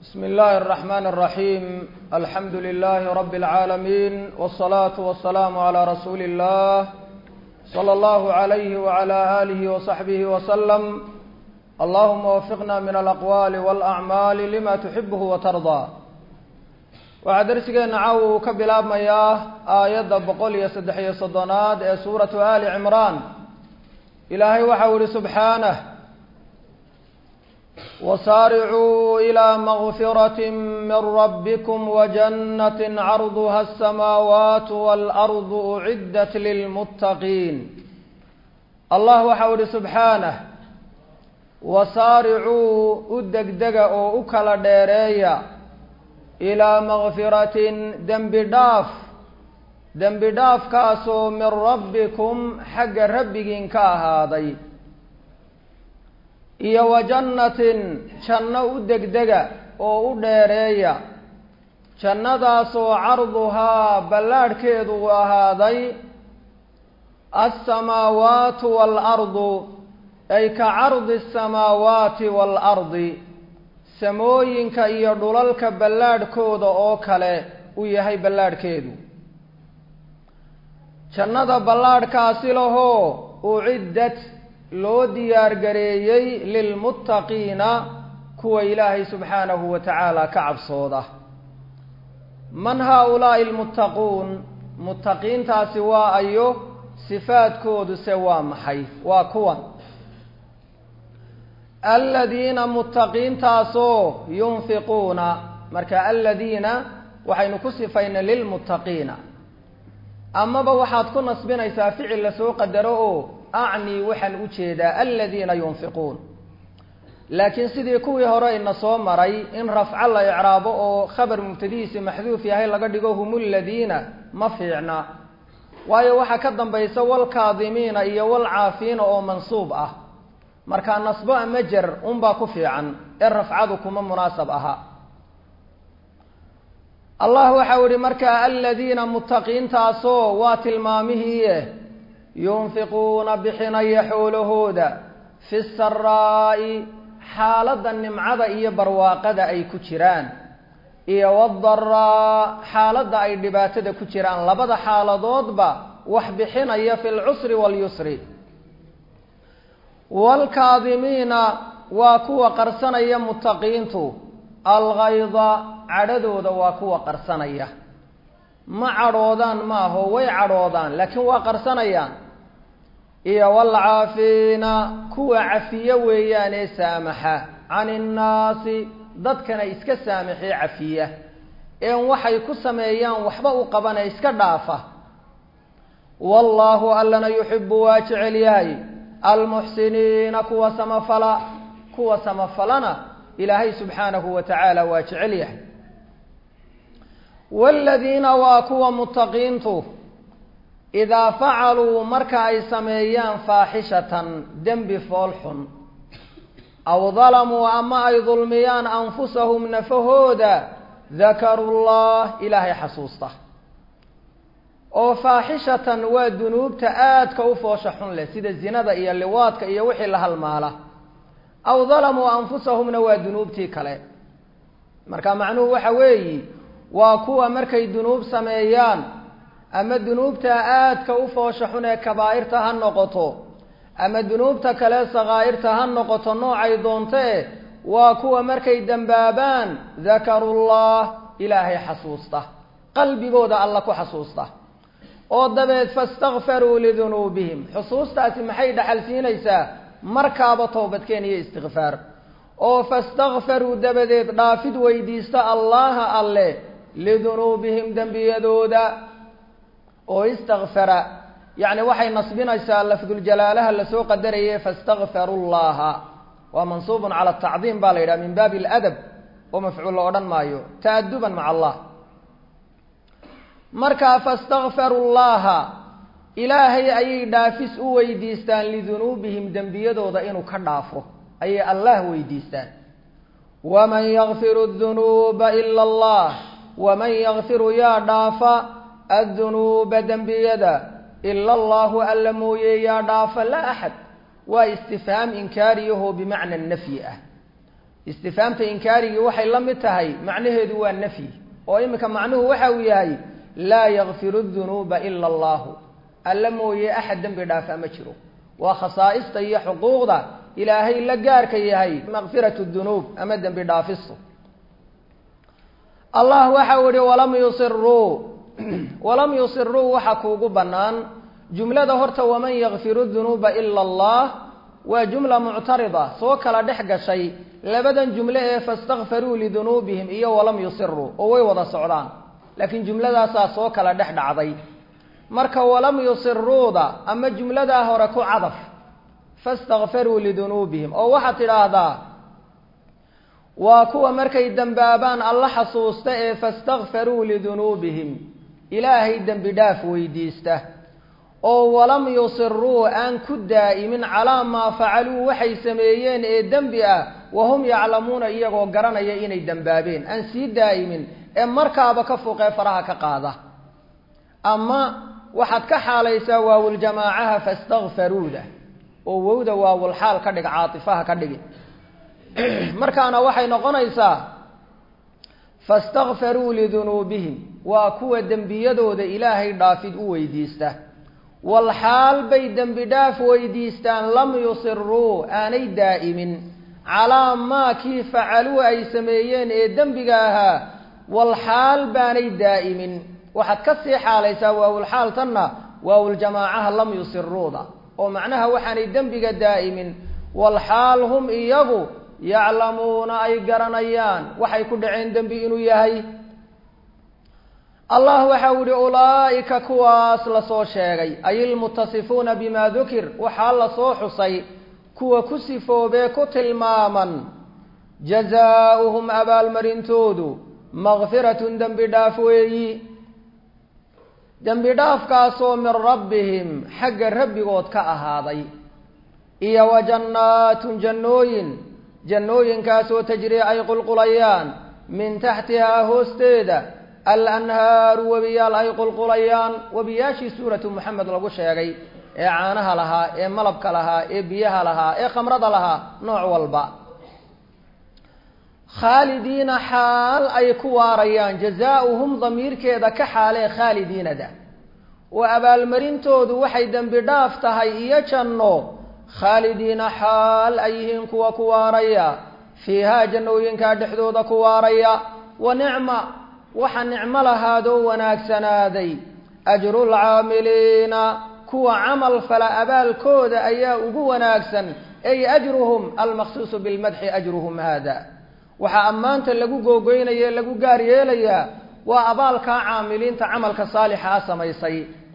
بسم الله الرحمن الرحيم الحمد لله رب العالمين والصلاة والسلام على رسول الله صلى الله عليه وعلى آله وصحبه وسلم اللهم وفقنا من الأقوال والأعمال لما تحبه وترضى waxaa darsigeena caawa uu ka bilaabmayaa aayadda boqol iyo saddex iyo soddonaad ee suuratu ali cimraan ilaahay waxau ihi subxaanah wasaaricuu ilaa makfirati min rabbikum wajannati carduha asamaawaatu waalardu uciddat lilmuttaqiin allah waxau ihi subxaanah wasaaricuu u degdega oo u kala dheereeya ilaa makfiratin dembi dhaaf dembi dhaafkaasoo min rabbikum xagga rabbigiin ka ahaaday iyo wa jannatin janno u degdega oo u dheereeya jannadaasoo carduhaa ballaadhkeedu u ahaaday alsamaawaatu waalardu ay ka cardi asamaawaati waalardi samooyinka iyo dhulalka ballaadhkooda oo kale u yahay ballaadhkeedu jannada ballaadhkaasi lahoo uciddat loo diyaargareeyey lilmuttaqiina kuwa ilaahay subxaanahu wa tacaala ka cabsooda man haa-ulaa'i almuttaquun muttaqiintaasi waa ayo sifaadkoodu se waa maxay waa kuwan aladiina muttaqiintaasoo yunfiquuna marka aladiina waxaynu ku sifaynay lilmuttaqiina amaba waxaad ku nasbinaysaa ficil lasoo qadaro oo acnii waxaan u jeedaa aladiina yunfiquun laakiin sidii kuwii hore ina soo maray in rafco la icraabo oo khabar mubtadihiisi maxduuf yahay laga dhigo hum ladiina ma fiicna waayo waxaa ka dambaysa walkaadimiina iyo walcaafiina oo mansuub ah markaa nasbo ama jer unbaa ku fiican ee rafcadu kuma munaasab aha allah waxau ihi markaa aladiina muttaqiintaasoo waa tilmaamihiie yunfiquuna bixinaya xoolahooda fi saraa'i xaaladda nimcada iyo barwaaqada ay ku jiraan iyo wadaraa xaaladda ay dhibaatada ku jiraan labada xaaladoodba wax bixinaya fi lcusri walyusri waalkaadimiina waa kuwa qarsanaya muttaqiintu algayda cadhadooda waa kuwa qarsanaya ma cadhoodaan maaho way cadhoodaan laakiin waa qarsanayaan iyo waalcaafiina kuwa cafiye weeyaan ee saamaxa can innaasi dadkana iska saamaxee cafiya een waxay ku sameeyaan waxba u qabane iska dhaafa wallaahu allana yuxibu waa jecel yahay almuxsiniina kuwa samafala kuwa samafalana ilaahay subxaanahu wa tacaala waa jecel yahay waaladiina waa kuwa muttaqiintu idaa facaluu marka ay sameeyaan faaxishatan dembi fool xun aw dalamuu ama ay dulmiyaan anfusahum nafahooda dakaru llah ilaahay xasuusta oo faaxishatan waa dunuubta aadka u foosha xun leh sida zinada iyo liwaadka iyo wixii la halmaala aw dalamuu anfusahumna waa dunuubtii kale marka macnuhu waxa weeyi waa kuwa markay dunuub sameeyaan ama dunuubta aadka u foosha xun ee kabaa'irta ha noqoto ama dunuubta kale sakaa'irta ha noqoto noocay doontee waa kuwa markay dembaabaan dakarullah ilaahay xasuusta qalbigooda alla ku xasuusta oo dabeed fastakfaruu lidunuubihim xusuustaasi maxay dhaxal siinaysaa markaaba toobadkeen iyo istikfaar oo fastakfaruu dabadeed dhaafid weydiista allaha alle lidunuubihim dembiyadooda oo istakfara yacni waxay nasbinaysaa lafduljalaalaha lasoo qadarayay fastakfaru llaha waa mansuubun cala tacdiim baa la yidhaha min baabi aladab oo mafcuul la odhan maayo ta'aduban maca allah markaa fastakfaru llaha ilaahay ayay dhaafis u weydiistaan lidunuubihim dembiyadooda inuu ka dhaafo ayay allah weydiistaan waman yakfiru dunuuba ila allah waman yakfiru yaa dhaafa addunuuba dembiyada ila allahu alla mooye yaa dhaafa laa axad waa istifhaam inkaariyaho bimacna nafyi ah istifaamta inkaarigii waxay la mid tahay macnaheedu waa nafyi oo iminka macnuhu waxa uu yahay laa yakfiru dunuuba ila allahu alla mooye axad dembi dhaafa ma jiro waa khasaa'ista iyo xuquuqda ilaahay la gaarka yahay makfiratu dunuub ama dembi dhaafistu allah waxa uu yihi walam yusiruu walam yusiruu waxa kuugu bannaan jumlada horta waman yakfiru dunuuba ila allah waa jumla muctarida soo kala dhex gashay labadan jumle ee fastakfaruu lidunuubihim iyo walam yusiruu oo way wada socdaan laakiin jumladaasaa soo kala dhex dhacday marka walam yusiruuda ama jumladaa hore ku cadaf fastakfaruu lidunuubihim oo waxaad tidhaahdaa waa kuwa markay dembaabaan alla xasuusta ee fastakfaruu lidunuubihim ilaahay dembi dhaaf weydiista oo walam yusiruu aan ku daa'imin calaa maa facaluu waxay sameeyeen ee dembi ah wahum yaclamuuna iyagoo garanaya inay dembaabeen aan sii daa'imin ee markaaba ka fuqee faraha ka qaada ama waxaad ka xaalaysaa waawuljamaacaha fastakfaruuda oo wowda waawulxaal ka dhig caatifaha ka dhigi markaana waxay noqonaysaa fastakfaruu lidunuubihim waa kuwa dembiyadooda ilaahay dhaafid u weydiista walxaal bay dembi dhaaf weydiistaan lam yusiruu aanay daa'imin calaa maa kii facaluu ay sameeyeen ee dembiga ahaa walxaal baanay daa'imin waxaad ka sii xaalaysaa waawulxaal tanna waawuljamaacaha lam yusiruuda oo macnaha waxaanay dembiga daa'imin walxaal hum iyagu yaclamuuna ay garanayaan waxay ku dhaceen dembi inuu yahay allah waxa u yihi ulaa'ika kuwaas lasoo sheegay ay ilmutasifuuna bima dukir waxaa lasoo xusay kuwa ku sifoobee ku tilmaaman jazaauhum abaalmarintoodu makfiratun dembi dhaaf weeyi dembi dhaafkaasoo min rabbihim xagga rabbigood ka ahaaday iyo wa jannaatun jannooyin jannooyinkaasoo tajrii ay qulqulayaan min taxtihaa hoosteeda alanhaaru webiyaal ay qulqulayaan webiyaashii suuratu moxamed lagu sheegay ee caanaha lahaa ee malabka lahaa ee biyaha lahaa ee khamrada lahaa nooc walba khaalidiina xaal ay ku waarayaan jazaauhum damiirkeeda ka xaalee khaalidiinada oo abaalmarintoodu waxay dembi dhaaf tahay iyo janno khaalidiina xaal ay yihiin kuwa ku waaraya fiihaa jannooyinkaa dhexdooda ku waaraya wa nicma waxa nicmo lahaadoo wanaagsanaaday ajrulcaamiliina kuwa camal fala abaalkooda ayaa ugu wanaagsan ay ajruhum almaqsuusu bilmadxi ajruhum haada waxaa ammaanta lagu googoynaya lagu gaar yeelayaa waa abaalkaa caamiliinta camalka saalixa a samaysay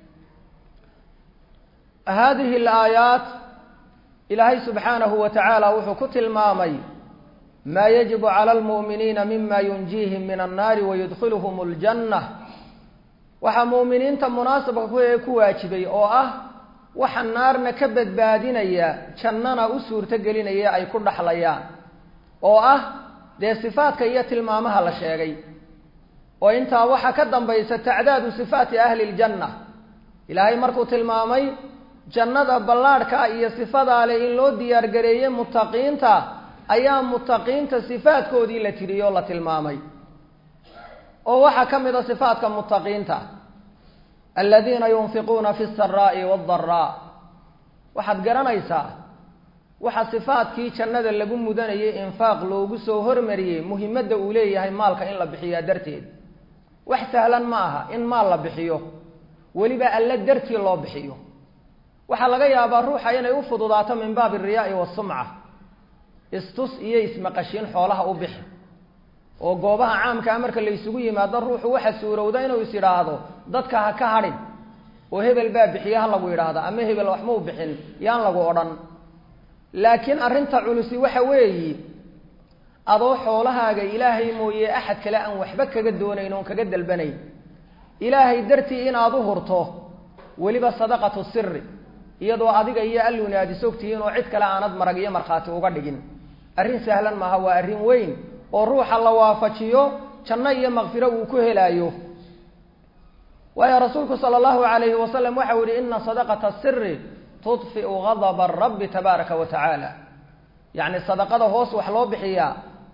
haadihi alaayaat ilaahay subxaanahu wa tacaala wuxuu ku tilmaamay maa yajibu cala almu'miniina mima yunjiihim min annaari wayudkhiluhum aljanna waxaa mu'miniinta munaasabka ku ee ku waajibay oo ah waxa naarna ka badbaadinaya jannana u suurto gelinaya ay ku dhaxlayaan oo ah dee sifaadka iyo tilmaamaha la sheegay oo intaa waxaa ka dambaysa tacdaadu sifaati ahli ljanna ilaahay markuu tilmaamay jannada ballaadhka iyo sifadaa leh in loo diyaargareeyey muttaqiinta ayaa muttaqiinta sifaadkoodii la tiriyoo la tilmaamay oo waxaa ka mid a sifaadka muttaqiinta aladiina yunfiquuna fi saraa'i waadaraa waxaad garanaysaa waxa sifaadkii jannada lagu mudanayay infaaq loogu soo hormariyey muhimadda uu leeyahay maalka in la bixiyaa darteed wax sahlan ma aha in maal la bixiyo weliba alla dartii loo bixiyo waxaa laga yaabaa ruuxa inay u fududaato min baabi alriyaai wasumca istus iyo ismaqashiin xoolaha u bixi oo goobaha caamkaa marka laysugu yimaado ruuxu waxa suurowda inuu is yidhaahdo dadka ha ka hadhin oo hebel baa bixiye ha lagu yidhaahdo ama hebel wax mau bixin yaan lagu odhan laakiin arrinta culusi waxa weeyi adoo xoolahaaga ilaahay mooye axad kale aan waxba kaga doonayn oon kaga dalbanayn ilaahay dartii inaad u hurto weliba sadaqatu siri iyadoo adiga iyo alluuni aad isogtihiin oo cid kale aanad marag iyo markhaati uga dhigin arrin sahlan maaha waa arrin weyn oo ruuxa la waafajiyo janno iyo makfiro uu ku helaayo waayo rasuulku sala allahu alayhi wasalam waxau yihi ina sadaqata siri tudfiu gadaba rabbi tabaaraka wa tacaala yacni sadaqada hoos wax loo bixiyaa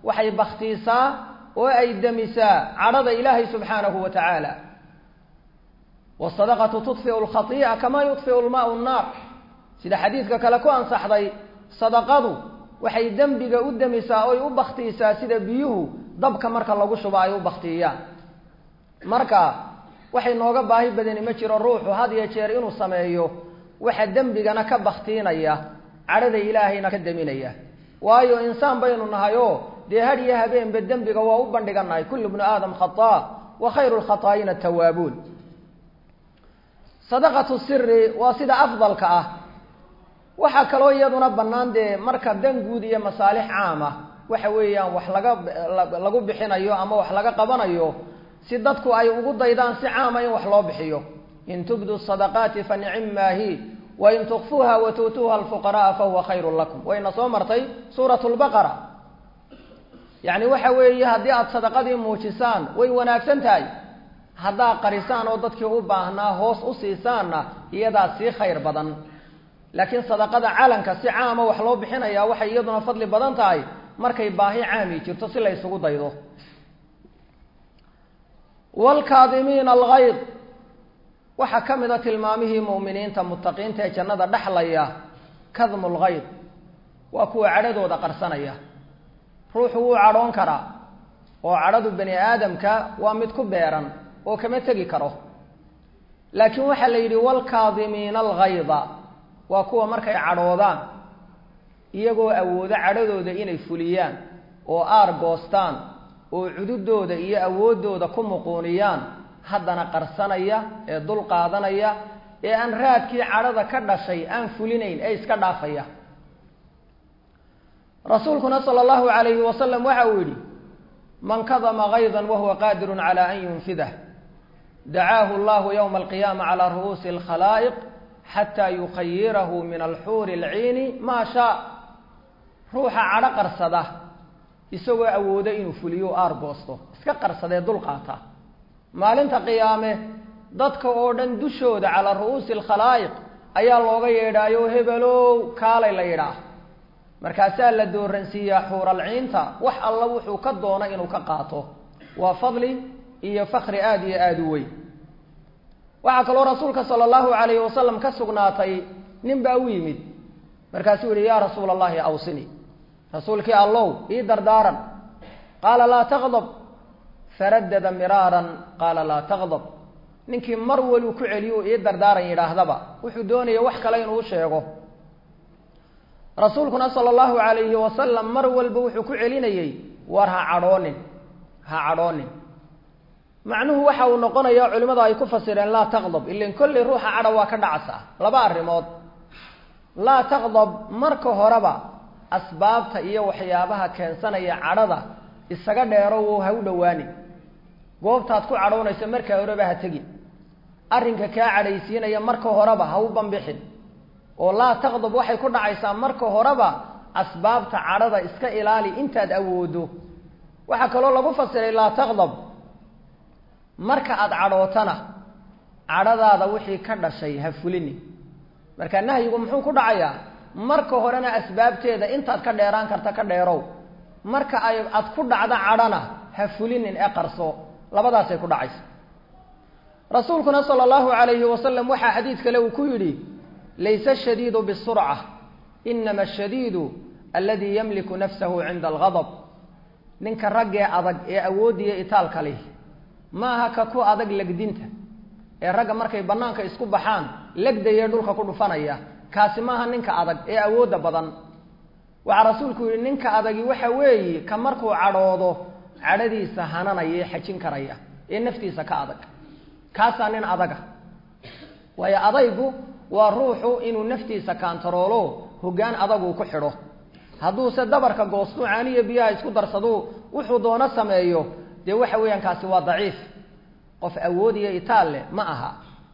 waxay baktiisaa oo ay demisaa cadhada ilaahay subxaanahu wa tacaala wasadaqatu tudfiu lkhatii'a kamaa yudfiu lmaau nnaar sida xadiidka kale ku ansaxday sadaqadu waxay dembiga u demisaa oy u baktiisaa sida biyuhu dabka marka lagu shubo ay u baktiiyaan marka waxay nooga baahi badani ma jiro ruuxu had iyo jeer inuu sameeyo waxa dembigana ka baktiinaya cadhada ilaahayna ka deminaya waayo insaan baynu nahay oo dee had iyo habeenba dembiga waa u bandhigannahay kullu bnu aadam khataa wa khayru lkhataa'ina tawaabuun sadaqatu siri waa sida afdalka ah waxaa kaloo iyaduna bannaan dee marka dan guud iyo masaalix caam ah waxa weeyaan wax laga lagu bixinayo ama wax laga qabanayo si dadku ay ugu daydaan si caama in wax loo bixiyo in tubdu sadaqaati fa nicimaahi wain tukfuuha wa tuutuuha alfuqara'a fahuwa khayrun lakum wayna soo martay suurat lbaqara yacni waxa weeye haddii aada sadaqadii muujisaan way wanaagsan tahay haddaad qarisaan oo dadkii u baahnaa hoos u siisaanna iyadaa sii khayr badan laakiin sadaqada calanka si caama wax loo bixinayaa waxay iyaduna fadli badan tahay markay baahi caami jirto si la ysugu daydo wlkaadimiina algayd waxaa ka mid a tilmaamihii mu'miniinta mutaqiinta ee jannada dhexlaya kadmu lgayd waa kuwa cadhadooda qarsanaya ruuxu wuu cadhoon karaa oo cadhadu bani aadamka waa mid ku beeran oo kama tegi karo laakiin waxaa la yidhi wlkaadimiina algayda waa kuwa markay cadhoodaan iyagoo awoodo cadhadooda inay fuliyaan oo aar goostaan oo cududooda iyo awooddooda ku muquuniyaan haddana qarsanaya ee dul qaadanaya ee aan raadkii cadhada ka dhashay aan fulinayn ee iska dhaafaya rasuulkuna sala allahu calayhi wasalam waxa uu yidhi man kadama gaydan wahuwa qaadirun cala an yunfidah dacaahu allahu yowma alqiyaama calaa ru'uusi alkhalaa'iq xataa yukhayirahu min alxuuri alciini maa shaa ruuxa cadho qarsada isagoo awoodo inuu fuliyo aar goosto iska qarsadee dul qaata maalinta qiyaame dadka oo dhan dushooda calaa ru'uusi alkhalaa'iq ayaa looga yeedhaayo hebelow kaalay la yidhaah markaasaa la dooransiiyaa xuuralciinta wax alla wuxuu ka doona inuu ka qaato waa fadli iyo fakri aada iyo aada u weyn waxaa kaloo rasuulka sala allahu calayhi wasalam ka sugnaatay nin baa u yimid markaasuu yihi yaa rasuula allahi awsini rasuulkii allow ii dardaaran qaala laa taqdab faradada miraaran qaala laa taqdab ninkii mar waluu ku celiyo ii dardaaran yidhaahdaba wuxuu doonaya wax kale inuu sheego rasuulkuna sala allahu calayhi wasalam mar walba wuxuu ku celinayey war ha cadhoonin ha cadhoonin macnuhu waxa uu noqonayaa culimmadu ay ku fasireen laa taqdab ilan kolley ruuxa cadha waa ka dhacasa laba arrimood laa taqdab marka horeba asbaabta iyo waxyaabaha keensanaya cadhada isaga dheero wo ha u dhowaanin goobtaad ku cadhoonayso markaa horeba ha tegin arrinka kaa cadhaysiinaya marka horeba ha u bambixin oo laa taqdab waxay ku dhacaysaa marka horeba asbaabta cadhada iska ilaali intaad awoodo waxaa kaloo lagu fasiray laa taqdab marka aada cadhootana cadhadaada wixii ka dhashay ha fulini marka nahyigu muxuu ku dhacayaa marka horena asbaabteeda intaad ka dheeraan karta ka dheerow marka ay aad ku dhacdo cadhana ha fulinin ee qarso labadaasay ku dhacaysa rasuulkuna sala allahu calayhi wasalam waxaa xadiid kale uu ku yidhi laysa ashadiidu bisurca inama ashadiidu aladii yamliku nafsahu cinda algadab ninka raggee adag ee awoodiya itaalka leh maaha ka ku adag legdinta ee ragga markay bannaanka isku baxaan legdayee dhulka ku dhufanaya kaasi maaha ninka adag ee awoodda badan waxaa rasuulku yidhi ninka adagi waxa weeye ka markuu cadhoodo cadhadiisa hananaya ee xajin karaya ee naftiisa ka adag kaasaa nin adaga waayo adaygu waa ruuxu inuu naftiisa kaantaroolo hoggaan adaguu ku xidho hadduuse dabarka goostuu caaniya biyaha isku darsaduu wuxuu doono sameeyo dee waxa weeyaan kaasi waa daciif qof awood iyo itaal leh ma aha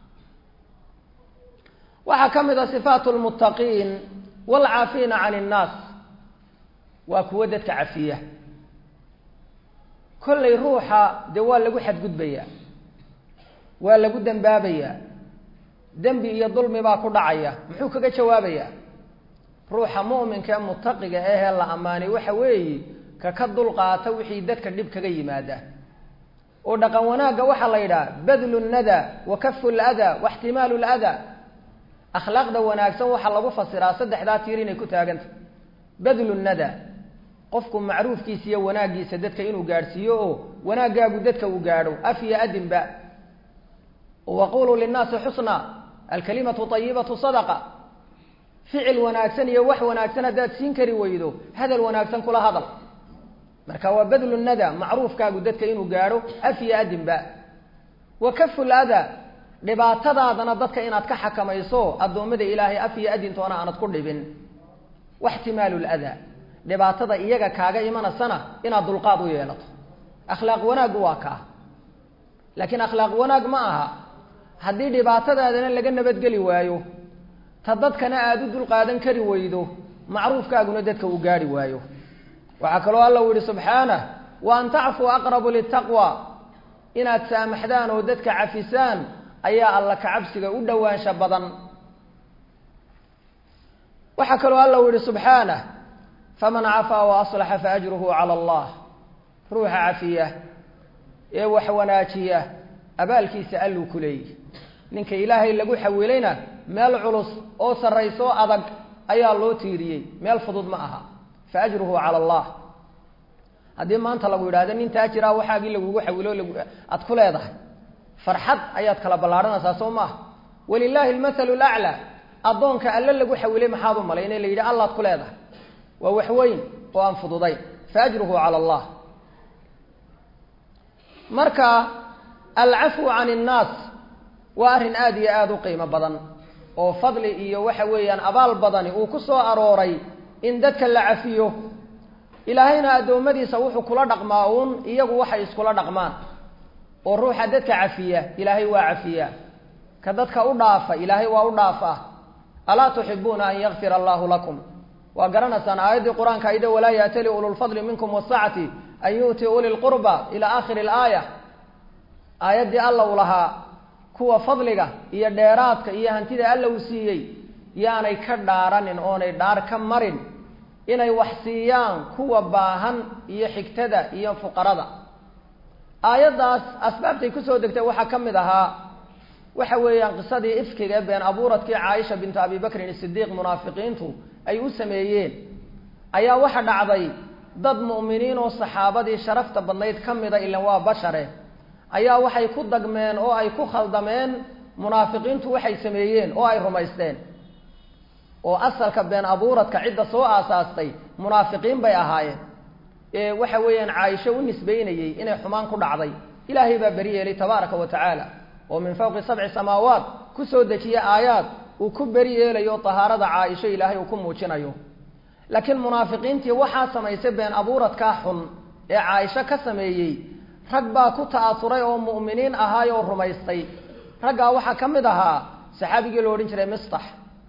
waxaa ka mid a sifaatu lmuttaqiin waalcaafiina can innaas waa kuwo dadka cafiya kollay ruuxa dee waa lagu xadgudbayaa waa lagu dembaabayaa dembi iyo dulmi baa ku dhacaya muxuu kaga jawaabayaa ruuxa mu'minka ee mutaqiga ahee la ammaanay waxa weeye ka ka dulqaata wixii dadka dhib kaga yimaada oo dhaqan wanaagga waxaa la yidhaha badlu nada wa kafu lada wa ixtimaalu lada akhlaaqda wanaagsan waxaa lagu fasiraa saddexdaa tiir inay ku taaganta badlu nada qofku macruufkiisa iyo wanaaggiisa dadka inuu gaadhsiiyo oo wanaaggaagu dadka uu gaadho af iyo adinba waquluu linnaasi xusna alkalimatu ayibatu sadaqa ficil wanaagsan iyo wax wanaagsan haddaad siin kari weydo hadal wanaagsan kula hadal marka waa badlu nada macruufkaagu dadka inuu gaadho af iyo adinba wa kafu lada dhibaatadaadana dadka inaad ka xakamayso addoommada ilaahay af iyo adintoona aanad ku dhibin waxtimaalu lada dhibaatada iyaga kaaga imanasana inaad dulqaad u yeelato akhlaaq wanaaggu waa kaa laakiin akhlaaq wanaag ma aha haddii dhibaatadaadana laga nabadgeli waayo ta dadkana aada u dulqaadan kari weydo macruufkaaguna dadka uu gaadhi waayo waxaa kaloo alla u yihi subxaanah wa an tacfuu aqrabu litaqwa inaad saamaxdaan oo dadka cafisaan ayaa alla kacabsiga u dhowaansha badan waxaa kaloo alla u yihi subxaanah faman cafaa wa aslaxa faajruhu cala allah ruuxa cafiya ee wax wanaajiya abaalkiisa alluu ku leeyihi ninka ilaahay lagu xawilayna meel culus oo sarraysoo adag ayaa loo tiiriyey meel fudud ma aha fa ajruhu cala allah haddii maanta lagu yidhahdo nin taajiraa waxaagii lagugu xawilo aad ku leedahay farxad ayaad kala ballaadhanaysaa soo maaha walilaahi almathalu laclaa addoonka alle lagu xawilay maxaad u malay in la yidhi allaad ku leedahay waa wax weyn oo aan fududayn fa ajruhu cala allah marka alcafwu can innaas waa arrin aada iyo aada u qiimo badan oo fadli iyo waxa weeyaan abaal badani uu ku soo arooray in dadka la cafiyo ilaahayna addoommadiisa wuxuu kula dhaqmaa uun iyagu waxay iskula dhaqmaan oo ruuxa dadka cafiya ilaahay waa cafiyaa ka dadka u dhaafa ilaahay waa u dhaafaa alaa tuxibuuna an yakfira allahu lakum waa garanaysaan aayaddii qur-aanka ayda walaa yaatali ululfadli minkum wasacati an yu'ti uli lqurba ilaa aakhiri alaaya aayaddii alla u lahaa kuwa fadliga iyo dheeraadka iyo hantida alla uu siiyey yaanay ka dhaaranin oonay dhaar ka marin inay wax siiyaan kuwa baahan iyo xigtada iyo fuqarada aayaddaas asbaabtay kusoo degtay waxaa ka mid ahaa waxa weeyaan qisadii ifkiga ee been abuuradkii caaisha bintu abi bakrin isidiiq munaafiqiintu ay u sameeyeen ayaa waxa dhacday dad mu'miniin oo saxaabadii sharafta badnayd ka mida ilan waa bashare ayaa waxay ku dagmeen oo ay ku khaldameen munaafiqiintu waxay sameeyeen oo ay rumaysteen oo asalka been abuuradka cidda soo aasaastay munaafiqiin bay ahaayeen ee waxa weeyaan caaisho u nisbeynayey inay xumaan ku dhacday ilaahay baa beri yeelay tabaaraka wa tacaala oo min fawqi sabci samaawaat ku soo dejiye aayaad uu ku beri yeelayo tahaarada caaisho ilaahay uu ku muujinayo laakiin munaafiqiintii waxaa samaysay been abuuradkaa xun ee caaisho ka sameeyey rag baa ku ta'asuray oo mu'miniin ahaay oo rumaystay raggaa waxaa ka mid ahaa saxaabigii la odhan jiray mistax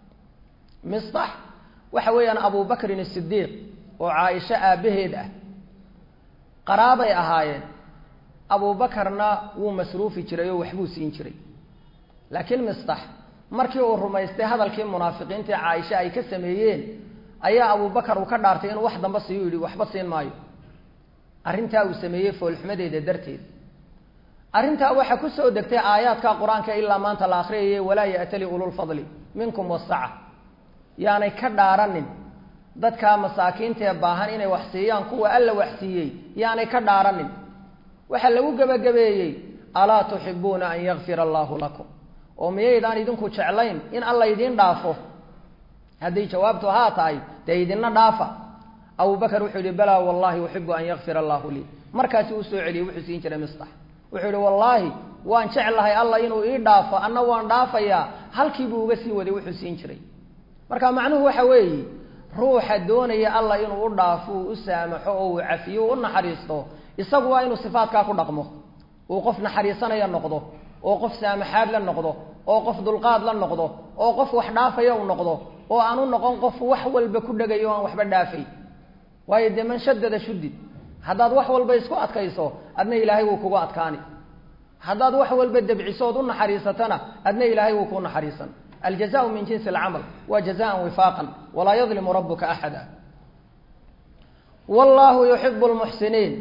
mistax waxa weeyaan abubakrin asidiiq oo caaisho aabbaheed ah qaraabay ahaayeen abuubakarna wuu masruufi jiray oo waxbuu siin jiray laakiin mistax markii uu rumaystay hadalkii munaafiqiintii caaisha ay ka sameeyeen ayaa abubakar uu ka dhaartay inuu wax damba siiyu yidhi waxba siin maayo arrintaa uu sameeyey foolxumadeeda darteed arrintaa waxaa ku soo degtay aayaadka qur-aanka ilaa maanta la akhriyayay walaa ya'tali ululfadli minkum wasaca yaanay ka dhaaranin dadkaa masaakiintaee baahan inay wax siiyaan kuwa alla wax siiyey yaanay ka dhaaranin waxaa lagu gebagabeeyey alaa tuxibuuna an yakfira allaahu lakum oo miyaydaan idinku jeclayn in alla idiin dhaafo hadday jawaabtu haa tahay dee idinna dhaafa abubakar wuxuu yihi balaa wallahi uxibu an yakfira allahu lii markaasi uu soo celiyey wuxuu siin jiray mistax wuxuu yihi wallaahi waan jeclahay alla inuu ii dhaafo anna waan dhaafayaa halkiibuu uga sii waday wuxuu siin jiray marka macnuhu waxa weeye ruuxa doonaya alla inuu u dhaafo uu u saamaxo oo uu cafiyo u naxariisto isagu waa inuu sifaadkaa ku dhaqmo uu qof naxariisanaya noqdo oo qof saamaxaad la noqdo oo qof dulqaad la noqdo oo qof wax dhaafaya u noqdo oo aan u noqon qof wax walba ku dhegayo o aan waxba dhaafay waayo dee man shadada shudid haddaad wax walba isku adkayso adna ilaahay wuu kugu adkaani haddaad wax walba debcisood u naxariisatana adna ilaahay wuu kuu naxariisan aljazaau min jinsi alcamal wa jazaan wifaaqan walaa yadlimu rabuka axada wallahu yuxibu lmuxsiniin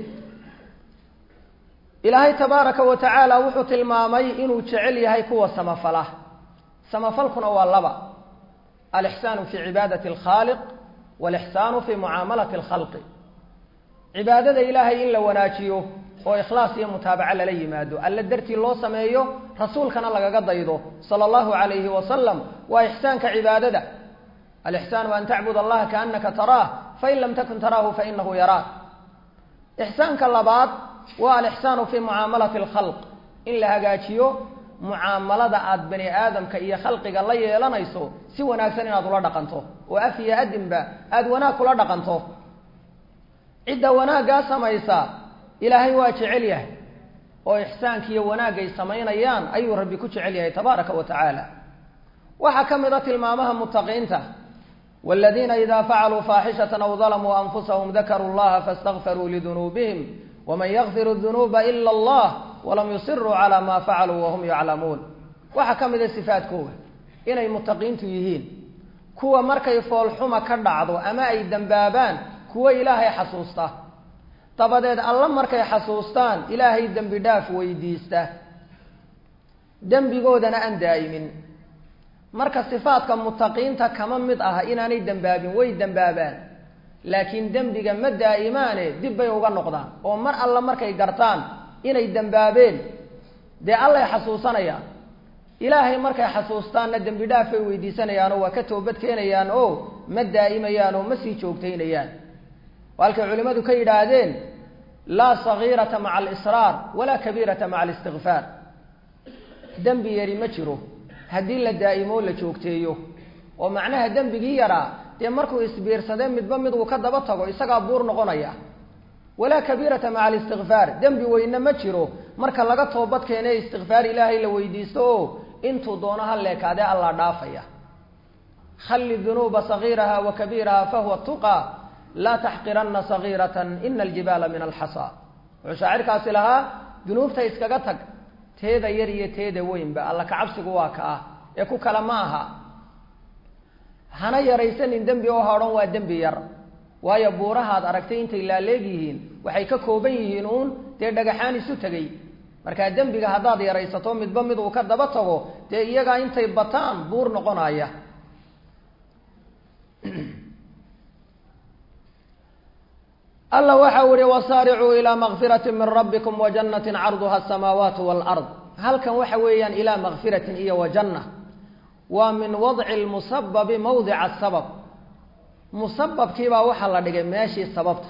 ilaahay tabaaraka wa tacaala wuxuu tilmaamay inuu jecel yahay kuwa samafala samafalkuna waa laba alixsaanu fi cibaadati alkhaaliq walixsaanu fi mucaamalati alkhalqi cibaadada ilaahay in la wanaajiyo oo ikhlaas iyo mutaabaco lala yimaado alle dartii loo sameeyo rasuulkana lagaga daydo sala allahu calayhi wasalam waa ixsaanka cibaadada alixsaanu an tacbud allaha kaanaka taraah fain lam takun taraahu fainahu yaraak ixsaanka labaad waa alixsaanu fi mucaamalati alkhalq in la hagaajiyo mucaamalada aada bani aadamka iyo khalqiga la yeelanayso si wanaagsan inaad ula dhaqanto oo af iyo adinba aada wanaag kula dhaqanto cidda wanaaggaa samaysa ilaahay waa jecel yahay oo ixsaankiiyo wanaagay samaynayaan ayuu rabbi ku jecel yahay tabaaraka wa tacaala waxaa ka mid a tilmaamaha mutaqiinta waladiina idaa facaluu faaxishatan aw dalamuu anfusahum dakaruu llaha faاstakfaruu lidunuubihim waman yakfiru dunuuba ila allah walam yusiruu calaa maa facaluu wahum yaclamuun waxaa ka mid a sifaadkooga inay mutaqiintu yihiin kuwa markay foolxuma ka dhacdo ama ay dembaabaan kuwo ilaahay xasuusta dabadeed alla markay xasuustaan ilaahay dembi dhaaf weydiista dembigoodana aan daa'imin marka sifaadka mutaqiinta kama mid aha inaanay dembaabin way dembaabaan laakiin dembiga ma daa'imaane dib bay uga noqdaan oo mar alla markay gartaan inay dembaabeen dee allay xasuusanayaan ilaahay markay xasuustaanna dembi dhaafay weydiisanayaanoo waa ka toobad keenayaan oo ma daa'imayaan oo ma sii joogtaynayaan halkay culimmadu ka yidhaahdeen laa sagiirata maca alisraar walaa kabiirata maca alistikfaar dembi yari ma jiro haddii la daa'imo la joogteeyo oo macnaha dembigii yaraa dee markuu isbiirsadee midba mid uu ka daba tago isagaa buur noqonaya walaa kabiirata maca alistikfaar dembi weyne ma jiro marka laga toobad keene istikfaar ilaahay la weydiisto oo intuu doono ha leekaadee allaa dhaafaya khalli dunuuba sagiiraha wa kabiiraha fahuwa tuqa laa taxqirana sagiiratan ina aljibaala min alxasaa wuxuu shaacirkaasi lahaa dunuubta iskaga tag teeda yar iyo teeda weynba alla kacabsigu waa ka ah ee ku kale ma aha hana yaraysanin dembi oo hadhan waa dembi yar waayo buurahaad aragtay intay laaleeg yihiin waxay ka kooban yihiin uun dee dhagaxaan isu tegay markaa dembiga haddaad yaraysato midba mid uu ka daba tago dee iyagaa intay bataan buur noqonaya alla waxa u ihi wasaaricuu ilaa makfirati min rabbikum wa jannatin carduha asamaawaatu waalard halkan waxa weeyaan ilaa makfiratin iyo wa janna waa min wadci lmusababi mawdica asabab musababkiibaa waxaa la dhigay meeshii sababta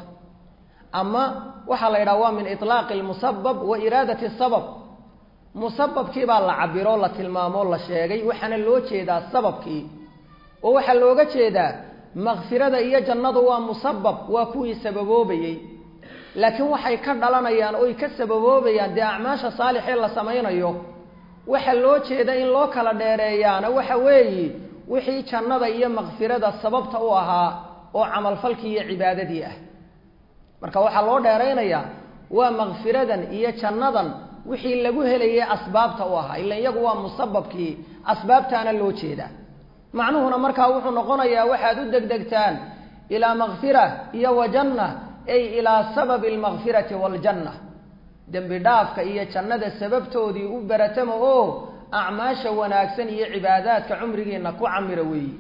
ama waxaa la yidhaha waa min iطlaaqi lmusabab wa iraadati sabab musababkiibaa la cabiro la tilmaamo la sheegay waxaana loo jeedaa sababkii oo waxaa looga jeedaa makfirada iyo jannadu waa musabab waa kuwii sababoobayey laakiin waxay ka dhalanayaan oy ka sababoobayaan dee acmaasha saalixee la samaynayo waxa loo jeeda in loo kala dheereeyaana waxa weeye wixii jannada iyo makfirada sababta u ahaa oo camalfalkii iyo cibaadadii ah marka waxaa loo dheeraynayaa waa makfiradan iyo jannadan wixii lagu helayay asbaabta u ahaa ila iyagu waa musababkii asbaabtaana loo jeedaa macnuhuna markaa wuxuu noqonayaa waxaad u degdegtaan ilaa makfira iyo wa janna ay ilaa sababi almakfirati waaljanna dembi dhaafka iyo jannada sababtoodii u baratama oo acmaasha wanaagsan iyo cibaadaadka cumrigiina ku camira weeyi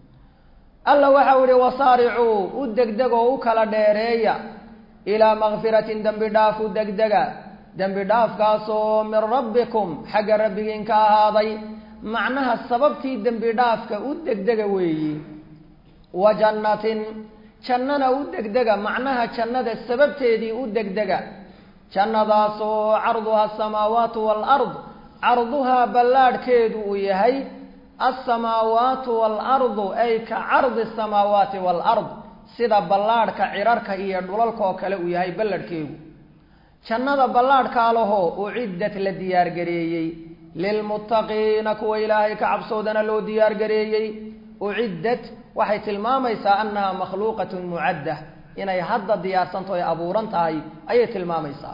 alla waxau ihi wasaaricuu u degdeg oo u kala dheereeya ilaa makfiratin dembi dhaaf u degdega dembi dhaafkaasoo min rabbikum xagga rabbigiin ka ahaaday macnaha sababtii dembi dhaafka u degdega weeyi wa jannatin jannana u degdega macnaha jannada sababteedii u degdega jannadaasoo carduha asamaawaatu waalard carduhaa ballaadhkeedu uu yahay alsamaawaatu waalardu ay ka cardi asamaawaati waalard sida ballaadhka cirarka iyo dhulalka oo kale uu yahay balladhkeegu jannada ballaadhkaa lahoo uciddat la diyaargareeyey lilmuttaqiina kuwa ilaahay ka cabsoodana loo diyaargareeyey uciddat waxay tilmaamaysaa annaha makhluuqatun mucadda inay hadda diyaarsanto ay abuuran tahay ayay tilmaamaysaa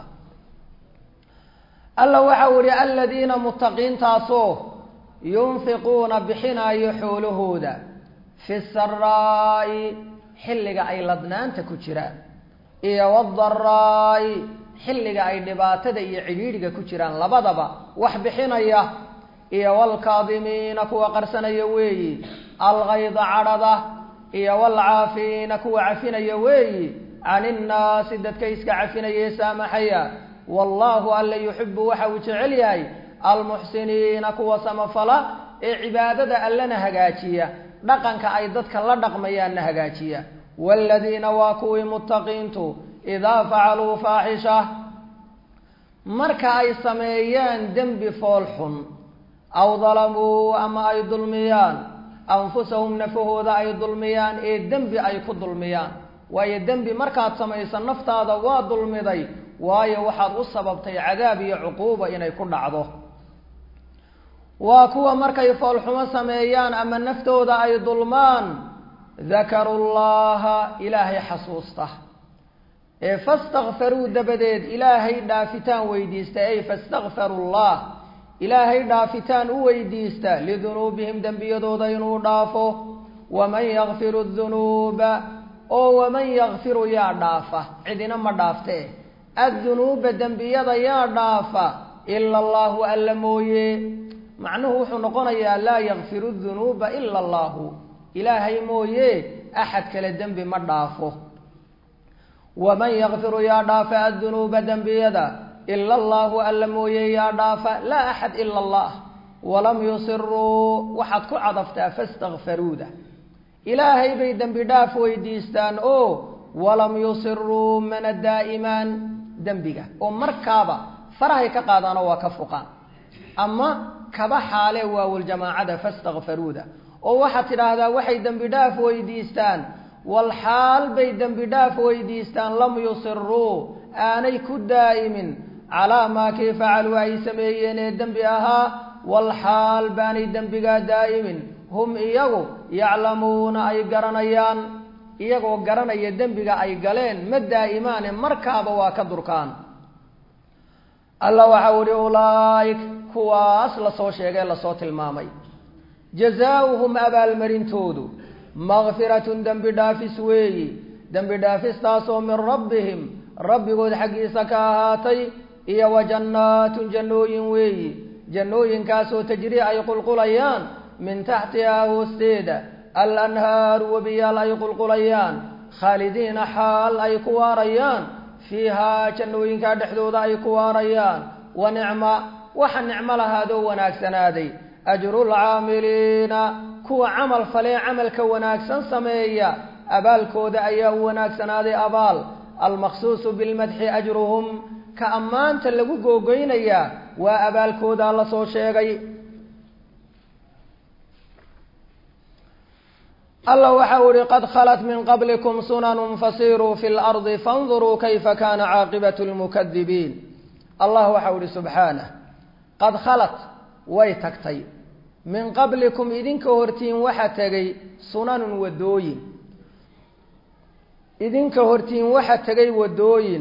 alla waxa uu ihi aladiina muttaqiintaasoo yunfiquuna bixinaayo xoolahooda fi saraa'i xilliga ay ladnaanta ku jiraan iyo wadaraa'i xilliga ay dhibaatada iyo cidhiidhiga ku jiraan labadaba wax bixinaya iyo waalkaadimiina kuwa qarsanaya weeyi algayda cadhada iyo waalcaafiina kuwa cafinaya weeyi can innaasi dadka iska cafinaya ee saamaxaya wallaahu alla yuxibu waxa uu jecel yahay almuxsiniina kuwa samafala ee cibaadada allana hagaajiya dhaqanka ay dadka la dhaqmayaanna hagaajiya waaladiina waa kuwii muttaqiintu idaa facaluu faaxisha marka ay sameeyaan dembi fool xun aw dalamuu ama ay dulmiyaan anfusahum nafahooda ay dulmiyaan ee dembi ay ku dulmiyaan waayo dembi markaad samayso naftaada waa dulmiday waayo waxaad u sababtay cadaab iyo cuquuba inay ku dhacdo waa kuwa markay foolxumo sameeyaan ama naftooda ay dulmaan dakaru llaha ilaahay xasuusta ee fastakfaruu dabadeed ilaahay dhaafitaan weydiista ey fastakfaru llah ilaahay dhaafitaan u weydiista lidunuubihim dembiyadooda inuu dhaafo waman yakfiru dunuuba oo waman yakfiru yaa dhaafa cidina ma dhaafte addunuuba dembiyada yaa dhaafa ila allahu alla mooye macnuhu wuxuu noqonayaa laa yakfiru dunuuba ila allahu ilaahay mooye axad kale dembi ma dhaafo waman yakfiru yaa dhaafa addunuuba dembiyada ila allahu alla mooye yaa dhaafa laa axad ila allah walam yusiruu waxaad ku cadaftaa fastakfaruuda ilaahay bay dembi dhaaf weydiistaan oo walam yusiruu mana daa'imaan dembiga oo markaaba farahay ka qaadaanoo waa ka fuqaan ama kaba xaale waawuljamaacada fastakfaruuda oo waxaad tidhaahdaa waxay dembi dhaaf weydiistaan wal xaal bay dembi dhaaf weydiistaan lam yusiruu aanay ku daa'imin calaa maa kii facaluu ay sameeyeen ee dembi ahaa wal xaal baanay dembigaa daa'imin hum iyagu yaclamuuna ay garanayaan iyagoo garanaya dembiga ay galeen ma daa'imaane markaaba waa ka durkaan alla waxau ihi ulaaik kuwaas lasoo sheegay lasoo tilmaamay jazaauhum abaalmarintoodu makfiratun dembi dhaafis weeyi dembi dhaafistaasoo min rabbihim rabbigood xaggiisa ka ahaatay iyo wa jannaatun jannooyin weeyi jannooyinkaasoo tajrii ay qulqulayaan min taxtihaa hoosteeda alanhaaru webiyaal ay qulqulayaan khaalidiina xaal ay ku waarayaan fiihaa jannooyinkaa dhexdooda ay ku waarayaan wa nicma waxa nicmo lahaadoo wanaagsanaaday ajrulcaamiliina kuwa camal falee camalka wanaagsan sameeya abaalkooda ayaa u wanaagsanaaday abaal almaqsuusu bilmadxi ajruhum ka ammaanta lagu googoynayaa waa abaalkoodaa la soo sheegay alla waxa u ihi qad khalat min qablikum sunanun fasiruu fi lardi fanduruu kayfa kana caaqibatu lmukadibiin allah waxa u ihi subxaanah qad khalat way tagtay min qablikum idinka hortiin waxa tegay sunanun wadooyin idinka hortiin waxa tegay wadooyin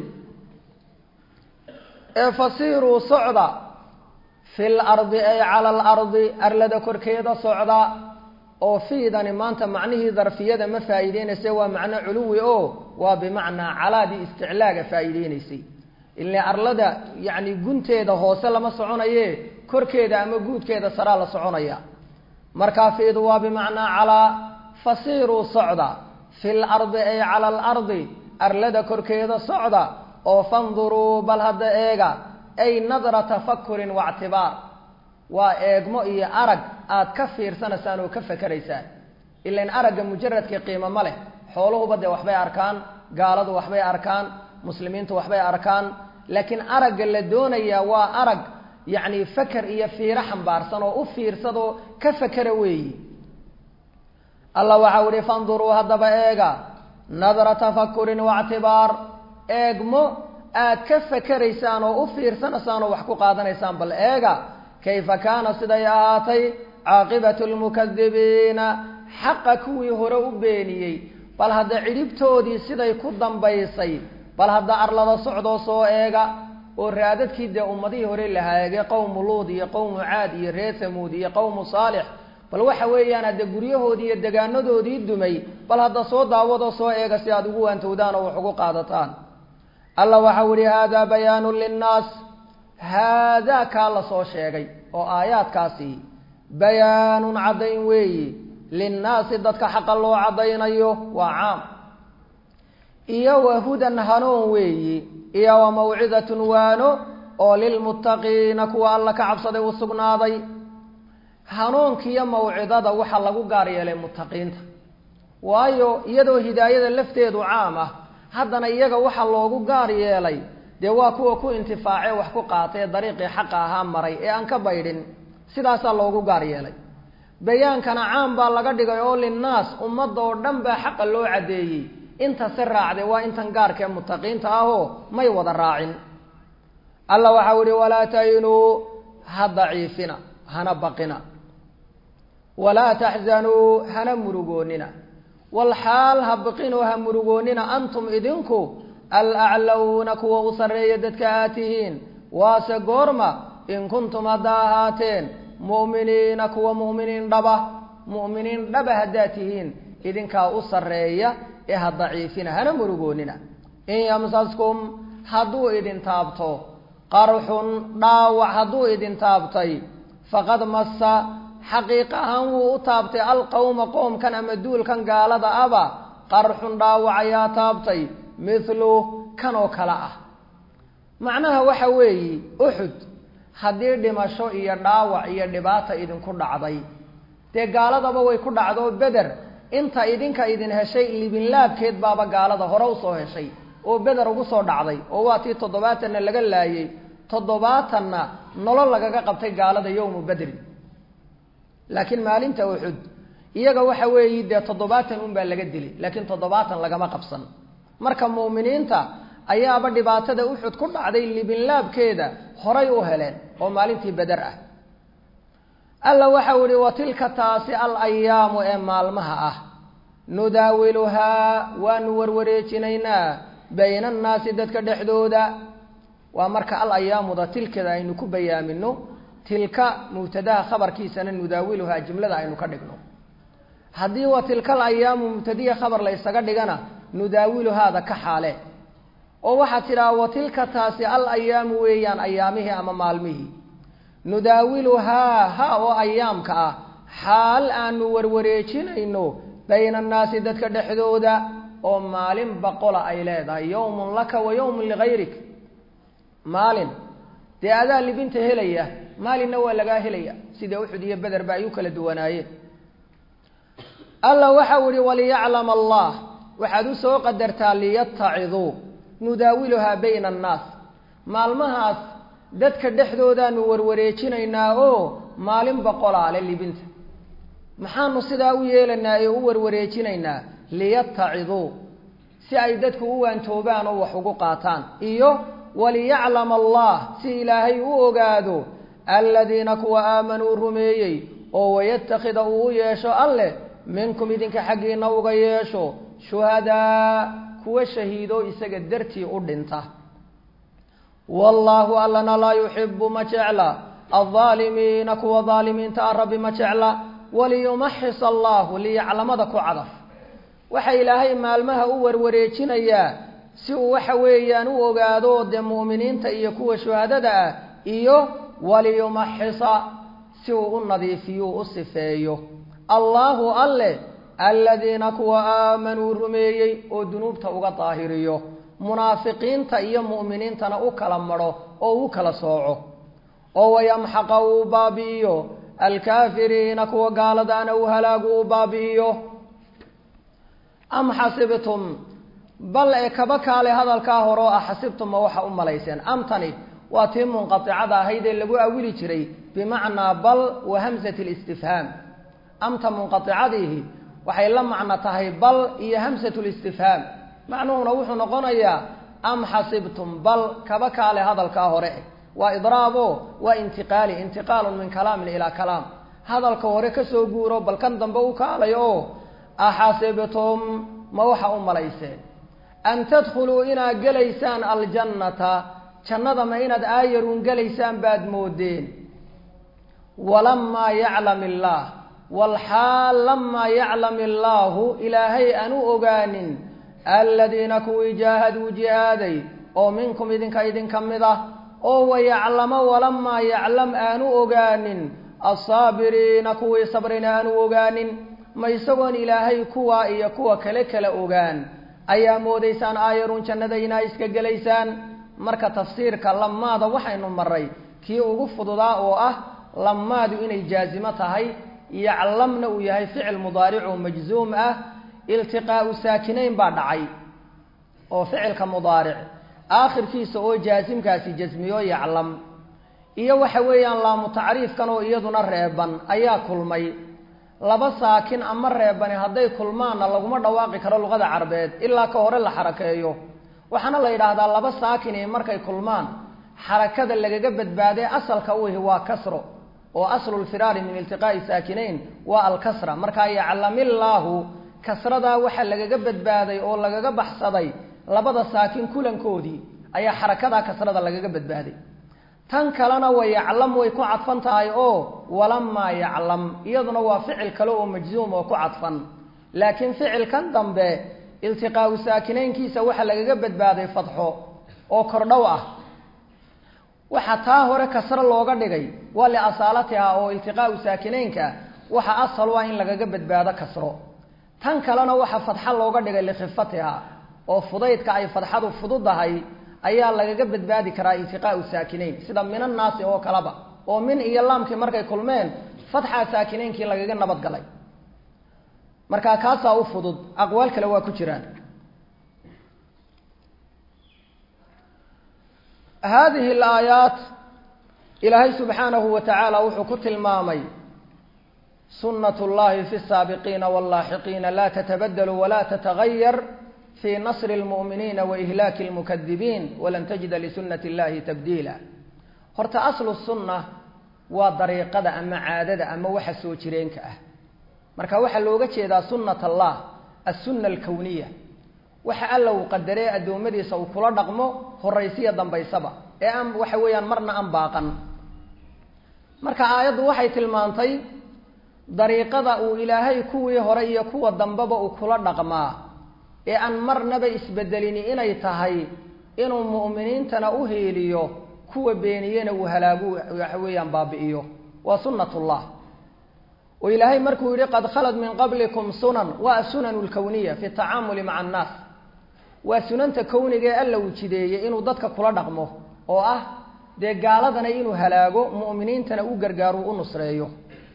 ee fasiiruu socda fi lardi ay cala alardi arlada korkeeda socda oo fiidani maanta macnihii darfiyada ma faa'iideynaysa waa macno culuwi oo waa bimacnaa calaadii isticlaaga faa'iideynaysay ile arlada yacni gunteeda hoose lama soconaye korkeeda ama guudkeeda saraa la soconaya markaa fiidu waa bimacnaa calaa fasiiruu socda fi lardi ay cala alardi arlada korkeeda socda oo fanduruu bal hadda eega ay nadra tafakurin waictibaar waa eegmo iyo arag aad ka fiirsanaysaan oo ka fakeraysaan ilan aragga mujaradka qiimo ma leh xooluhuba dee waxbay arkaan gaaladu waxbay arkaan muslimiintu waxbay arkaan laakiin aragga la doonayaa waa arag yacni faker iyo fiiro xambaarsan oo u fiirsadoo ka fakera weeyi allah waxau ihi fanduruu haddaba eega nadra tafakurin waictibaar eegmo aad ka fakeraysaan oo u fiirsanaysaan oo wax ku qaadanaysaan bal eega kayfa kaana siday ahaatay caaqibatu lmukadibiina xaqa kuwii hore u beeniyey bal hadda cidhibtoodii siday ku dambaysay bal hadda arlada socdoo soo eega oo raadadkii dee ummadihii hore la haagay qowmu luud iyo qowmu caad iyo reer hamuud iyo qowmu saalix bal waxa weeyaan hadde guryahoodii iyo degaanadoodii dumay bal hadda soo daawadoo soo eega si aad ugu waantowdaan oo wax ugu qaadataan alla waxau ihi haadaa bayaanu linnaas haadaa kaa la soo sheegay oo aayaadkaasi bayaanun caddayn weeyi linnaasi dadka xaqa loo caddaynayo waa caam iyo wa hudan hanuun weeyi iyo wa mawcidatun waano oo lilmuttaqiina kuwa alla ka cabsaday u sugnaaday hanuunkiiyo mawcidada waxaa lagu gaar yeelay muttaqiinta waayo iyadoo hidaayada lafteedu caam ah haddana iyaga waxaa loogu gaar yeelay dee waa kuwa ku intifaacee wax ku qaatay ee dariiqii xaqa ahaa maray ee aan ka baydhin sidaasaa loogu gaar yeelay bayaankana caam baa laga dhigay oo linnaas ummadda oo dhan baa xaqa loo caddeeyey inta si raacday waa intan gaarkaee muttaqiinta ahoo may wada raacin alla waxau ihi walaa tahinuu ha daciifina hana baqina walaa taxzanuu hana murugoonina walxaal ha baqinoo ha murugoonina antum idinku alaclawna kuwa u sarreeya dadka aad tihiin waase goorma in kuntum haddaa ahaateen mu'miniina kuwa mu'miniin dhaba mu'miniin dhaba haddaad tihiin idinkaa u sarreeya ee ha daciifina hana murugoonina in yamsaskum hadduu idin taabto qarxun dhaawac hadduu idin taabtay faqad massa xaqiiqa ahaan wuu u taabtay alqowma qoomkan ama duulkan gaalada aba qarxun dhaawac ayaa taabtay mithlu kan oo kale ah macnaha waxa weeyi uxud haddii dhimasho iyo dhaawac iyo dhibaata idinku dhacday dee gaaladaba way ku dhacdo beder inta idinka idin heshay libinlaabkeed baaba gaalada hore usoo heshay oo beder ugu soo dhacday oo waa tii toddobaatanna laga laayay toddobaatanna nolol lagaga qabtay gaalada yowmu bedri laakiin maalinta uxud iyaga waxa weeyi dee toddobaatan unbaa laga dilay laakiin toddobaatan lagama qabsan marka mu'miniinta ayaaba dhibaatada uxud ku dhacday libinlaabkeeda horay u heleen oo maalintii beder ah alla waxau ihi wa tilka taasi al ayaamu ee maalmaha ah nudaawiluhaa waanu warwareejinaynaa bayna annaasi dadka dhexdooda waa marka al ayaamuda tilkada aynu ku bayaamino tilka mubtadaha khabarkiisana nudaawiluhaa jumlada aynu ka dhigno haddii wa tilka al ayaamu mubtadiya khabar la ysaga dhigana nudaawiluhaada ka xaale oo waxaad tidhaha wa tilka taasi al ayaamu weeyaan ayaamihii ama maalmihii nudaawiluhaa ha oo ayaamka ah xaal aanu warwareejinayno bayna annaasi dadka dhexdooda oo maalin boqola ay leedahay yowmun laka wa yowmun ligayrik maalin dee adaa libinta helaya maalinna waa lagaa helaya sida uxud iyo bederba ay u kala duwanaayeen alla waxau ihi waliyaclama allah waxaad u soo qadartaa liyataciduu nudaawiluhaa bayna annaas maalmahaas dadka dhexdoodaanu warwareejinaynaa oo maalin boqolaale libinta maxaanu sidaa u yeelanaa ee u warwareejinaynaa liyataciduu si ay dadku u waantoobaan oo wax ugu qaataan iyo waliyaclama allah si ilaahay u ogaado aladiina kuwa aamanuu rumeeyey oo wayatakida uu u yeesho alleh minkum idinka xaggiina uga yeesho shuhadaa kuwa shahiido isaga dartii u dhinta wallaahu allana laa yuxibu ma jecla aldaalimiina kuwa daalimiinta a rabbi ma jecla waliyumaxis allahu liyaclamada ku cadaf waxa ilaahay maalmaha u warwareejinayaa si uu waxa weeyaan u ogaado dee mu'miniinta iyo kuwa shuhadada ah iyo waliyumaxisa si uu u nadiifiyo u sifeeyo allaahu alleh aladiina kuwa aamanuu rumeeyey oo dunuubta uga daahiriyo munaafiqiinta iyo mu'miniintana u kala madho oo u kala sooco oo wayamxaqa uu baabi'iyo alkaafiriina kuwa gaaladaana uu halaagu u baabi'iyo am xasibtum bal ee kaba kaale hadalkaa hore oo ah xasibtumma waxa u malayseen amtani waa tii munqaticada ahayd ee lagu awili jiray bimacnaa bal wa hamsati listifhaam amta munqaicadiihi waxay la macno tahay bal iyo hamsat listifhaam macnuhuna wuxuu noqonayaa am xasibtum bal kaba kaale hadalkaa hore waa idraabo waa intiqaali intiqaalun min kalaamin ilaa kalaam hadalka hore kasoo guuro bal kan dambe u kaalay oo axasibtum ma waxa u malayseen an tadkhuluu inaad gelaysaan aljannata jannada ma inaad aayaruun gelaysaan baad moodeen walamaa yaclam illaah walxaal lamaa yaclam illaahu ilaahay aan u ogaanin aladiina kuwii jaahaduu jihaaday oo minkum idinka idinka mid ah oo wayaclamo walamaa yaclam aanu ogaanin alsaabiriina kuwii sabrina aanu ogaanin ma isagoon ilaahay kuwa iyo kuwa kale kala ogaan ayaa moodaysaan aayarun jannada inaa iska gelaysaan marka tafsiirka lamaada waxaynu maray kii ugu fududaa oo ah lamaadu inay jaazimo tahay yaclamna uu yahay ficil mudaaric oo majzuum ah iltiqaau saakinayn baa dhacay oo ficilka mudaaric aakhirkiisa oo jaasimkaasi jasmiyo yaclam iyo waxa weeyaan laamu tacriifkan oo iyaduna reeban ayaa kulmay laba saakin ama reebani hadday kulmaanna laguma dhawaaqi karo luqada carbeed ilaa ka hore la xarakeeyo waxaana la yidhaahdaa laba saakini markay kulmaan xarakada lagaga badbaadee asalka uhi waa kasro oo aslu lfiraari min iltiqaa'i saakinayn waa alkasra markaa yaclamillaahu kasradaa waxaa lagaga badbaaday oo lagaga baxsaday labada saakin kulankoodii ayaa xarakadaa kasrada lagaga badbaaday tan kalena wa yaclam way ku cadfan tahay oo walamaa yaclam iyaduna waa ficil kale oo majzuum oo ku cadfan laakiin ficilkan dambe iltiqaau saakinaynkiisa waxaa lagaga badbaaday fadxo oo kordhow ah waxa taa hore kasro looga dhigay waa liasaalatiha oo iltiqaau saakinaynka waxa asal waa in lagaga badbaado kasro tan kalena waxa fadxa looga dhigay likhifatiha oo fudaydka ay fadxadu fududahay ayaa lagaga badbaadi karaa iltiqaau saakinayn sida minannaasi oo kaleba oo min iyo laamkii markay kulmeen fatxaa saakinaynkii lagaga nabad galay markaa kaasaa u fudud aqwaal kale waa ku jiraan haadihi alaayaat ilaahay subxaanahu wa tacaala wuxuu ku tilmaamay sunat llahi fi saabiqiina wallaaxiqiina laa tatabadelu walaa tatagayar fi nasri lmu'miniina waihlaaki lmukadibiin walan tajida lisunati illahi tabdiila horta aslu sunna waa dariiqada ama caadada ama waxa soo jireenka ah marka waxaa looga jeedaa sunat allah assunna alkowniya waxa alla uu qadaree addoommadiisa uu kula dhaqmo horaysiya dambaysaba ee aan waxa weeyaan marna aan baaqan marka aayaddu waxay tilmaantay dariiqada uu ilaahay kuwii hore iyo kuwa dambeba uu kula dhaqmaa ee aan marnaba isbedelini inay tahay inuu mu'miniintana u heeliyo kuwa beeniyena uu halaagu waxa weeyaan baabi'iyo waa sunnatullah oo ilaahay markuu yidhi qad khalad min qablikum sunan waa asunanu lkowniya fi tacaamuli maca annaas waa sunanta kowniga ee alla uu jideeyey inuu dadka kula dhaqmo oo ah dee gaaladana inuu halaago mu'miniintana u gargaaro u nusreeyo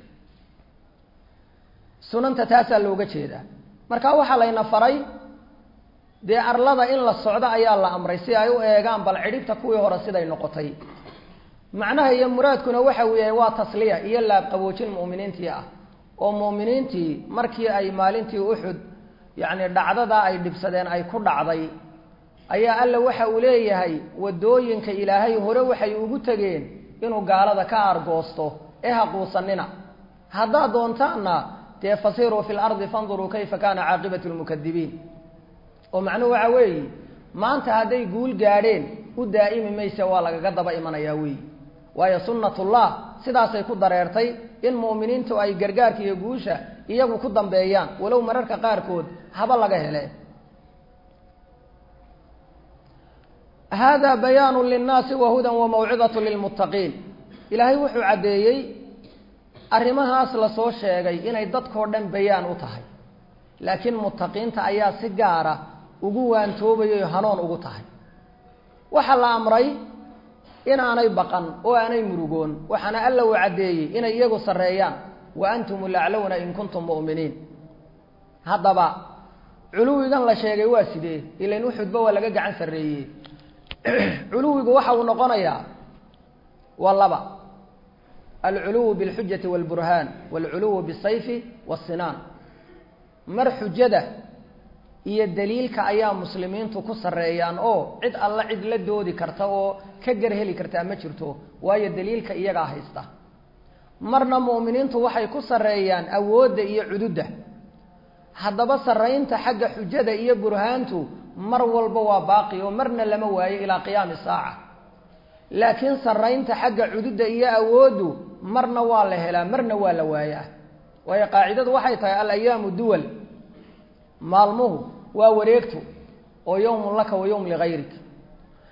sunanta taasaa looga jeedaa marka waxaa layna faray dee arlada in la socdo ayaa la amray si ay u eegaan bal cidhibta kuwii hore siday noqotay macnaha iyo muraadkuna waxa uu yahay waa tasliya iyo laabqaboojin mu'miniintii ah oo mu'miniintii markii ay maalintii uxud yacni dhacdadaa ay dhibsadeen ay ku dhacday ayaa alla waxa uu leeyahay waddooyinka ilaahay hore waxay ugu tegeen inuu gaalada ka aargoosto ee haquusanina haddaad doontaanna dee fasiruu fi lardi fanduruu kayfa kaana caaqibatu lmukadibiin oo macnuhu waxa weeye maanta hadday guul gaadheen u daa'imi mayse waa lagaga daba imanayaa weeyi waayo sunnatullah sidaasay ku dareertay in mu'miniintu ay gargaarka iyo guusha iyagu ku dambeeyaan walow mararka qaarkood haba laga hele hada bayaanu linnaasi wa hudan wa mawcidatu lilmuttaqiin ilaahay wuxuu caddeeyey arrimahaas lasoo sheegay inay dadkoo dhan bayaan u tahay laakiin muttaqiinta ayaa si gaara ugu waantoobayo hanoon ugu tahay waxaa la amray inaanay baqan oo aanay murugoon waxaana alla uu caddeeyey inay iyagu sarreeyaan wa antum laclowna in kuntum mu'miniin haddaba culuwigan la sheegay waa sidee ilain uxudba waa laga gacan sarreeyey culuwigu waxa uu noqonayaa waa laba alculuwu bilxujati walburhaan walculuwu bisayfi wasinaan mar xujada iyo daliilka ayaa muslimiintu ku sarreeyaan oo cid alla cid la doodi karta oo ka gar heli kartaa ma jirto waayo daliilka iyagaa haysta marna mu'miniintu waxay ku sarreeyaan awoodda iyo cududda haddaba sarraynta xagga xujada iyo burhaantu mar walba waa baaqi oo marna lama waayo ilaa qiyaami saaca laakiin sarraynta xagga cududda iyo awooddu marna waa la helaa marna waa la waayaa waayo qaacidadu waxay tahay alayaamu duwal maalmuhu waa wareegto oo yowmun laka wa yowm ligayrik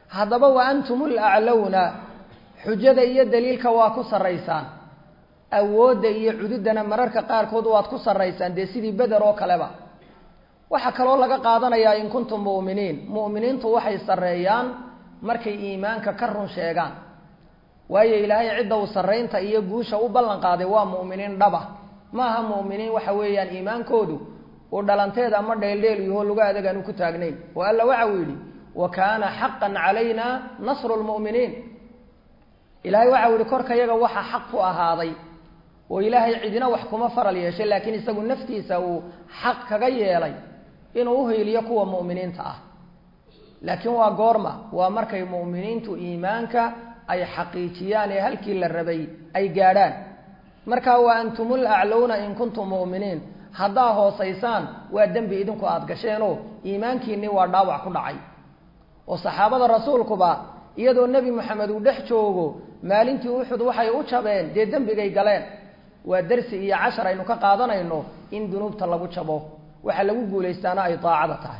haddaba wa antum laclowna xujada iyo daliilka waa ku sarraysaan awoodda iyo cududana mararka qaarkood waad ku sarraysaan dee sidii beder oo kaleba waxaa kaloo laga qaadanayaa in kuntum mu'miniin mu'miniintu waxay sarreeyaan markay iimaanka ka run sheegaan waayo ilaahay cidda uu sarraynta iyo guusha u ballan qaaday waa mu'miniin dhaba ma aha mu'miniin waxa weeyaan iimaankoodu uu dhalanteed ama dheeldheel yaho lagu adag aanu ku taagnayn oo alla waxa uu yidhi wa kaana xaqan calayna nasru lmu'miniin ilaahay waxa uu yihi korka yaga waxa xaq ku ahaaday oo ilaahay cidina wax kuma faral yeeshay laakiin isagu naftiisa uu xaq kaga yeelay inuu uhiiliyo kuwa mu'miniinta ah laakiin waa goorma waa markay mu'miniintu iimaanka ay xaqiijiyaan ee halkii la rabay ay gaadhaan markaa wa antumul aclowna in kuntum mu'miniin haddaa hoosaysaan waa dembi idinku aada gasheenoo iimaankiinnii waa dhaawac ku dhacay oo saxaabada rasuulkuba iyadoo nebi moxamed uu dhex joogo maalintii uxud waxay u jabeen dee dembigay galeen waa darsi iyo cashar aynu ka qaadanayno in dunuubta lagu jabo waxa lagu guulaystaana ay daacada tahay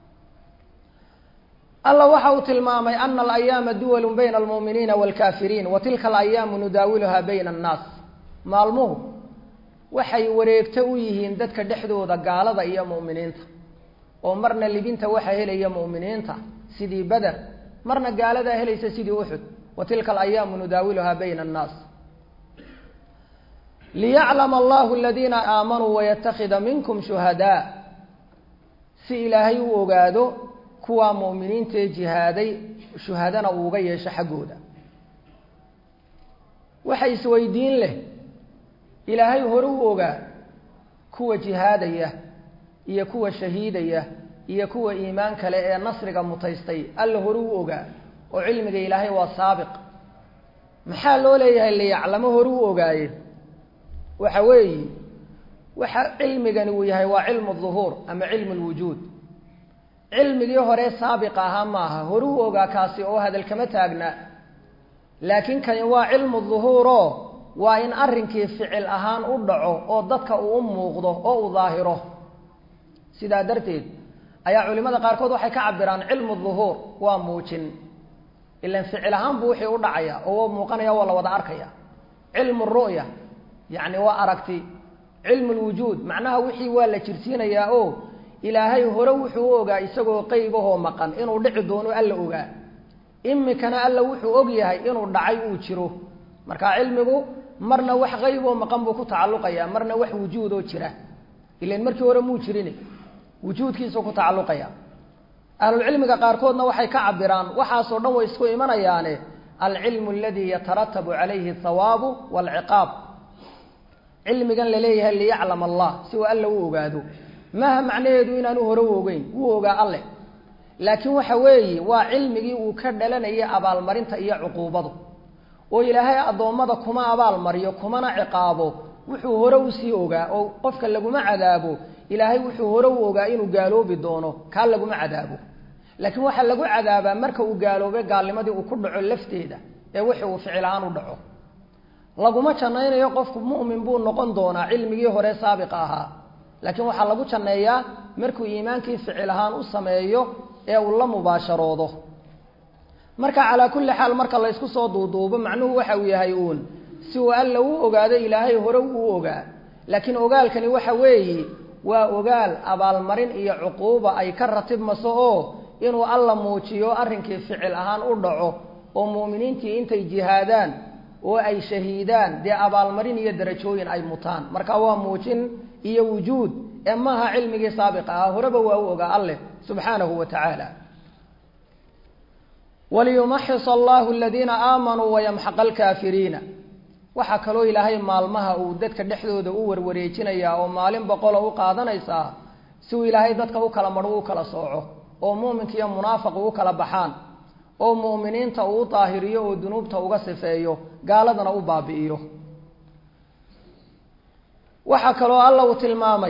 alla waxa uu tilmaamay ana alayaama duwalun bayna almu'miniina waalkaafiriin wa tilka alayaamu nudaawiluhaa bayna annaas maalmuhu waxay wareegto u yihiin dadka dhexdooda gaalada iyo mu'miniinta oo marna libinta waxa helaya mu'miniinta sidii beder marna gaaladaa helaysa sidii uxud wa tilka alayaamu nudaawiluhaa bayna annaas liyaclama allahu aladiina aamanuu wayatakida minkum shuhadaa si ilaahay u ogaado kuwaa mu'miniintaee jihaaday shuhadana uu uga yeesho xaggooda waxa isweydiin leh ilaahay hore u ogaa kuwa jihaadaya iyo kuwa shahiidaya iyo kuwa iimaan kale ee nasriga mutaystay alla hore u ogaa oo cilmiga ilaahay waa saabiq maxaa loo leeyahay liyaclamo hore u ogaaye waxa weeye waxa cilmigani uu yahay waa cilmu duhuur ama cilmu lwujuud cilmigii hore saabiq ahaa maaha hore u ogaa kaasi oo hadal kama taagna laakiin kani waa cilmu duhuuro waa in arrinkii ficil ahaan u dhaco oo dadka uu u muuqdo oo u daahiro sidaa darteed ayaa culimada qaarkood waxay ka cabiraan cilmu duhuur waa muujin ilan ficil ahaan buu wixii u dhacaya oo waa muuqanaya waa la wada arkaya cilmu ru'ya yacni waa aragti cilmu lwujuud macnaha wixii waa la jirsiinayaa oo ilaahay hore wuxuu u ogaa isagoo qeybahoo maqan inuu dhici doono alla ogaa imikana alla wuxuu og yahay inuu dhacay uu jiro marka cilmigu marna wax qeyboo maqan buu ku tacalluqaya marna wax wujuudoo jira ilan markii hore muu jirin wujuudkiisuu ku tacalluqaya ahlulcilmiga qaarkoodna waxay ka cabiraan waxaasoo dhan way isku imanayaane alcilmu aladii yataratabu calayhi athawaabu waalciqaab cilmigan laleeyahay liyaclam allah si uu alla u ogaado maaha macnaheedu inaanu hore u ogeyn wuu ogaa alleh laakiin waxa weeye waa cilmigii uu ka dhalanayay abaalmarinta iyo cuquubadu oo ilaahay addoommada kuma abaalmariyo kumana ciqaabo wuxuu hore usii ogaa oo qofka laguma cadaabo ilaahay wuxuu hore u ogaa inuu gaaloobi doono kaa laguma cadaabo laakiin waxaa lagu cadaabaa marka uu gaaloobay gaalnimadii uu ku dhaco lafteeda ee wixii uu ficil ahaan u dhaco laguma jannaynayo qofku mu'min buu noqon doonaa cilmigii hore saabiqa ahaa laakiin waxaa lagu janneeyaa markuu iimaankii ficil ahaan u sameeyo ee uu la mubaasharoodo marka calaa kulli xaal marka la ysku soo duuduubo macnuhu waxa uu yahay uun si uu alla u ogaado ilaahay hore uu ogaa laakiin ogaalkani waxa weeye waa ogaal abaalmarin iyo cuquuba ay ka ratibmaso oo inuu alla muujiyo arrinkii ficil ahaan u dhaco oo mu'miniintii intay jihaadaan oo ay shahiidaan dee abaalmarin iyo darajooyin ay mutaan marka waa muujin iyo wujuud ee maaha cilmigii saabiqa ah horeba waa u ogaa alleh subxaanahu wa tacaala waliyumaxis allahu aladiina aamanuu wayamxaqa alkaafiriina waxaa kaloo ilaahay maalmaha uu dadka dhexdooda u warwareejinayaa oo maalin boqolo u qaadanaysaa si uu ilaahay dadka u kala madho u kala sooco oo muuminka iyo munaafiqu u kala baxaan oo mu'miniinta uu u daahiriyo oo dunuubta uga sifeeyo gaaladana u baabi'iyo waxaa kaloo alla uu tilmaamay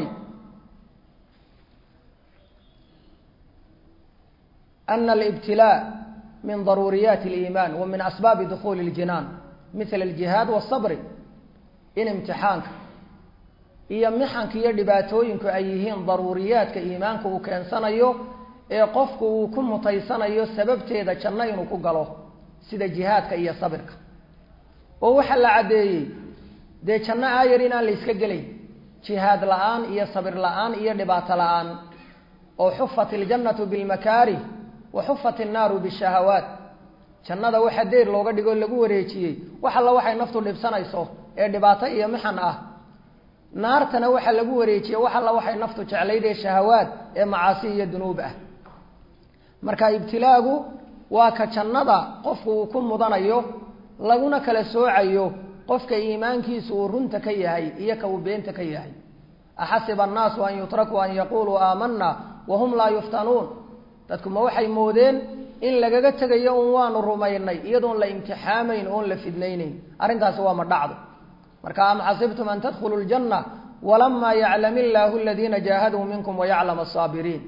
ana alibtilaa min daruuriyaati aliimaan wa min asbaabi dukhuuli اljinaan mila aljihaad waasabri in imtixaanka iyo mixanka iyo dhibaatooyinku ay yihiin daruuriyaadka iimaanka uu keensanayo ee qofku uu ku mutaysanayo sababteeda janno inuu ku galo sida jihaadka iyo sabirka oo waxaa la caddeeyey dee janno aayar inaan la yska gelayn jihaad la-aan iyo sabir la-aan iyo dhibaato la-aan oo xufat iljannatu bilmakaarih wa xufat innaaru bishahawaat jannada waxa deyr looga dhigoo lagu wareejiyey wax alla waxay naftu dhibsanayso ee dhibaato iyo mixan ah naartana waxaa lagu wareejiyey wax alla waxay naftu jeclayd ee shahawaad ee macaasi iyo dunuub ah marka ibtilaagu waa ka jannada qofku uu ku mudanayo laguna kala soocayo qofka iimaankiisu uu runta ka yahay iyo ka uu beenta ka yahay axasiba annaasu an yutrakuu an yaquuluu aamanna wahum laa yuftanuun dadku ma waxay moodeen in lagaga tegayo un waanu rumaynay iyadoon la imtixaamayn oon la fidnaynayn arrintaasi waa ma dhacdo marka am xasibtum an tadkhuluu ljanna walamaa yaclam illaahu aladiina jaahaduu minkum wayaclam asaabiriin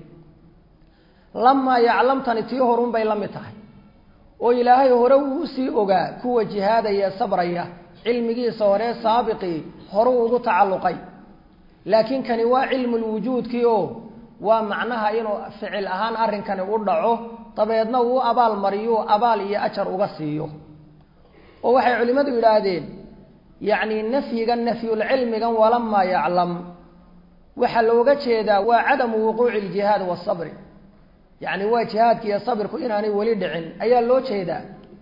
lamaa yaclamtani tii horun bay la mid tahay oo ilaahay hore uu usii ogaa kuwa jihaadaya sabraya cilmigiisa hore saabiqii horuu ugu tacalluqay laakiin kani waa cilmulwujuudkii oo waa macnaha inuu ficil ahaan arrinkani u dhaco dabeedna uu abaal mariyo abaal iyo ajar uga siiyo oo waxay culimmadu yidhaahdeen yacni nafyigan nafyulcilmigan walamaa yaclam waxaa looga jeedaa waa cadamu wuquuci ljihaad wasabri yacni waa jihaadki iyo sabirku inaanay weli dhicin ayaa loo jeedaa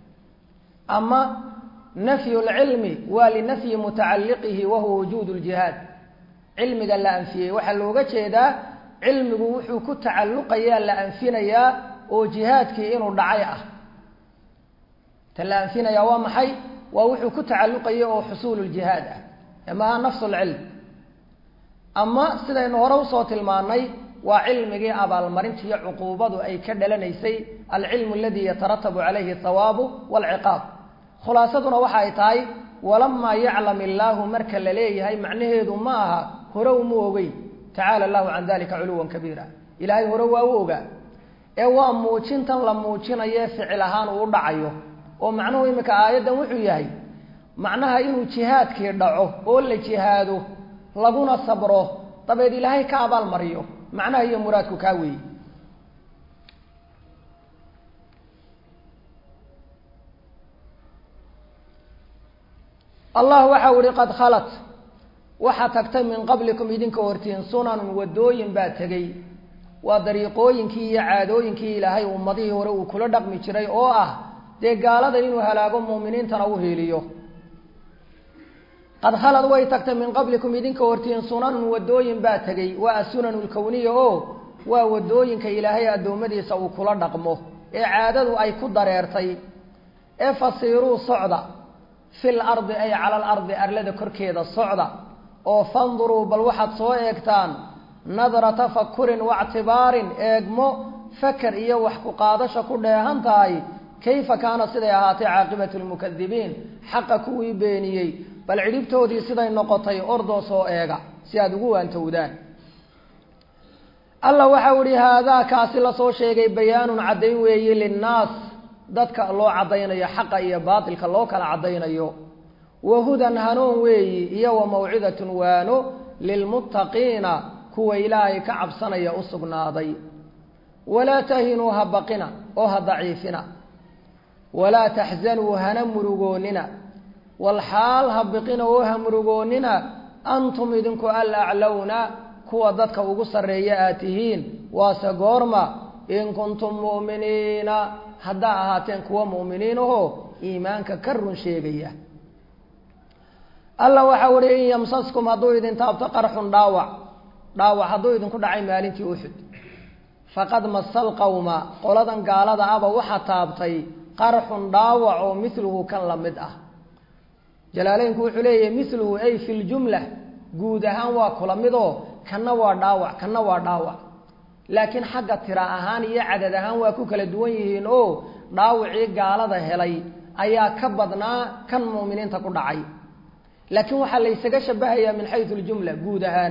ama nafyu lcilmi waa linafyi mutacalliqihi wahuwa wujuud ljihaad cilmiga la anfiyey waxaa looga jeedaa cilmigu wuxuu ku tacalluqayaa la anfinayaa oo jihaadkii inuu dhacay ah ta la anfinayaa waa maxay waa wuxuu ku tacalluqaya oo xusuulu ljihaad ah amaha nafsu lcilm ama sidaynu hore usoo tilmaanay waa cilmigii abaalmarinta iyo cuquubadu ay ka dhalanaysay alcilmu aladii yataratabu calayhi athawaabu waalciqaab khulaasaduna waxa ay tahay walamaa yaclam illaahu marka la leeyahay macnaheedu ma aha hore uma ogey tacaala allahu can dalika culuwan kabiira ilaahay hore waa u ogaa ee waa muujintan la muujinayo ficil ahaan uu u dhacayo oo macnuhu iminka aayaddan wuxuu yahay macnaha inuu jihaadkii dhaco oo la jihaado laguna sabro dabeed ilaahay ka abaal mariyo macnaha iyo muraadku kaa weeye allah waxa u ihi qad khalat waxaa tagtay min qablikum idinka hortiin sunanun wadooyin baa tegey waa dariiqooyinkii iyo caadooyinkii ilaahay ummadihii hore uu kula dhaqmi jiray oo ah dee gaalada inuu halaago muuminiintana u heeliyo qad khalad way tagtay min qablikum idinka hortiin sunanun wadooyin baa tegey waa asunanu lkowniya oo waa wadooyinka ilaahay addoommadiisa uu kula dhaqmo ee caadadu ay ku dareertay ee fasiiruu socda fil ardi ay cala alardi arlada korkeeda socda oo fanduruu bal waxaad soo eegtaan nadra tafakurin waictibaarin eegmo faker iyo wax ku qaadasha ku dheehan tahay kayfa kaana siday ahaatay caaqibatu lmukadibiin xaqa kuwii beeniyey bal cidhibtoodii siday noqotay ordoo soo eega si aada ugu waantowdaan alla waxau ihi haadaa kaasi lasoo sheegay bayaanun caddayn weeye linnaas dadka loo caddaynayo xaqa iyo baatilka loo kala caddaynayo wa hudan hanuun weeyi iyo wa mawcidatun waano lilmuttaqiina kuwa ilaahay ka cabsanaya u sugnaaday walaa tahinuu ha baqina oo ha daciifina walaa taxzanuu hana murugoonina walxaal ha biqina oo ha murugoonina antum idinku alaclowna kuwa dadka ugu sarreeya aad tihiin waase goorma in kuntum mu'miniina haddaa ahaateen kuwa mu'miniin ahoo iimaanka ka run sheegaya alla waxau ihi in yamsaskum hadduu idin taabto qarxun dhaawac dhaawac hadduu idinku dhacay maalintii uxud faqad masal qawma qoladan gaalada aba waxaa taabtay qarxun dhaawac oo miluhu kan la mid ah jalaaleynku wuxuu leeyahay miluhu ay fi ljumla guud ahaan waa kula midoo kanna waa dhaawac kanna waa dhaawac laakiin xagga tira ahaan iyo cadad ahaan waa ku kala duwan yihiin oo dhaawacii gaalada helay ayaa ka badnaa kan mu'miniinta ku dhacay laakiin waxaa la ysaga shabahayaa min xayu ljumla guud ahaan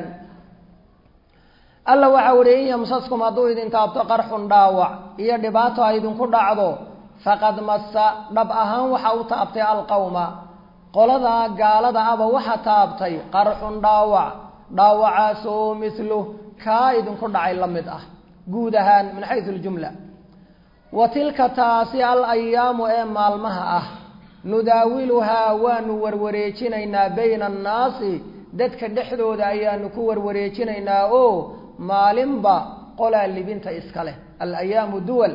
alla waxau ihi in yamsaskum hadduu idin taabto qarxun dhaawac iyo dhibaato ay idinku dhacdo faqad massa dhab ahaan waxa u taabtay alqawma qoladaa gaalada aba waxa taabtay qarxun dhaawac dhaawacaasoo miluh kaa idinku dhacay la mid ah guud ahaan min xaysu ljumla wa tilka taasi al ayaamu ee maalmaha ah nudaawiluhaa waanu warwareejinaynaa bayna annaasi dadka dhexdooda ayaanu ku warwareejinaynaa oo maalinba qolaa libinta iska leh alayaamu duwal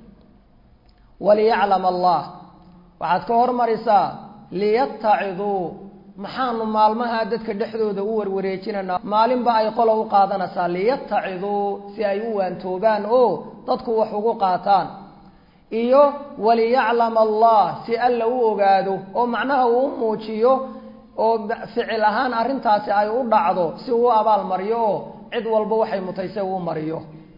waliyaclam allah waxaad ka hormarisaa liyattaciduu maxaanu maalmaha dadka dhexdooda u warwareejinaynaa maalinba ay qola u qaadanaysaa liyattaciduu si ay u waantoobaan oo dadku wax ugu qaataan iyo waliyaclama allah si alla u ogaado oo macnaha uu u muujiyo oo ficil ahaan arrintaasi ay u dhacdo si uu abaal mariyo oo cid walba waxay mutayse uu mariyo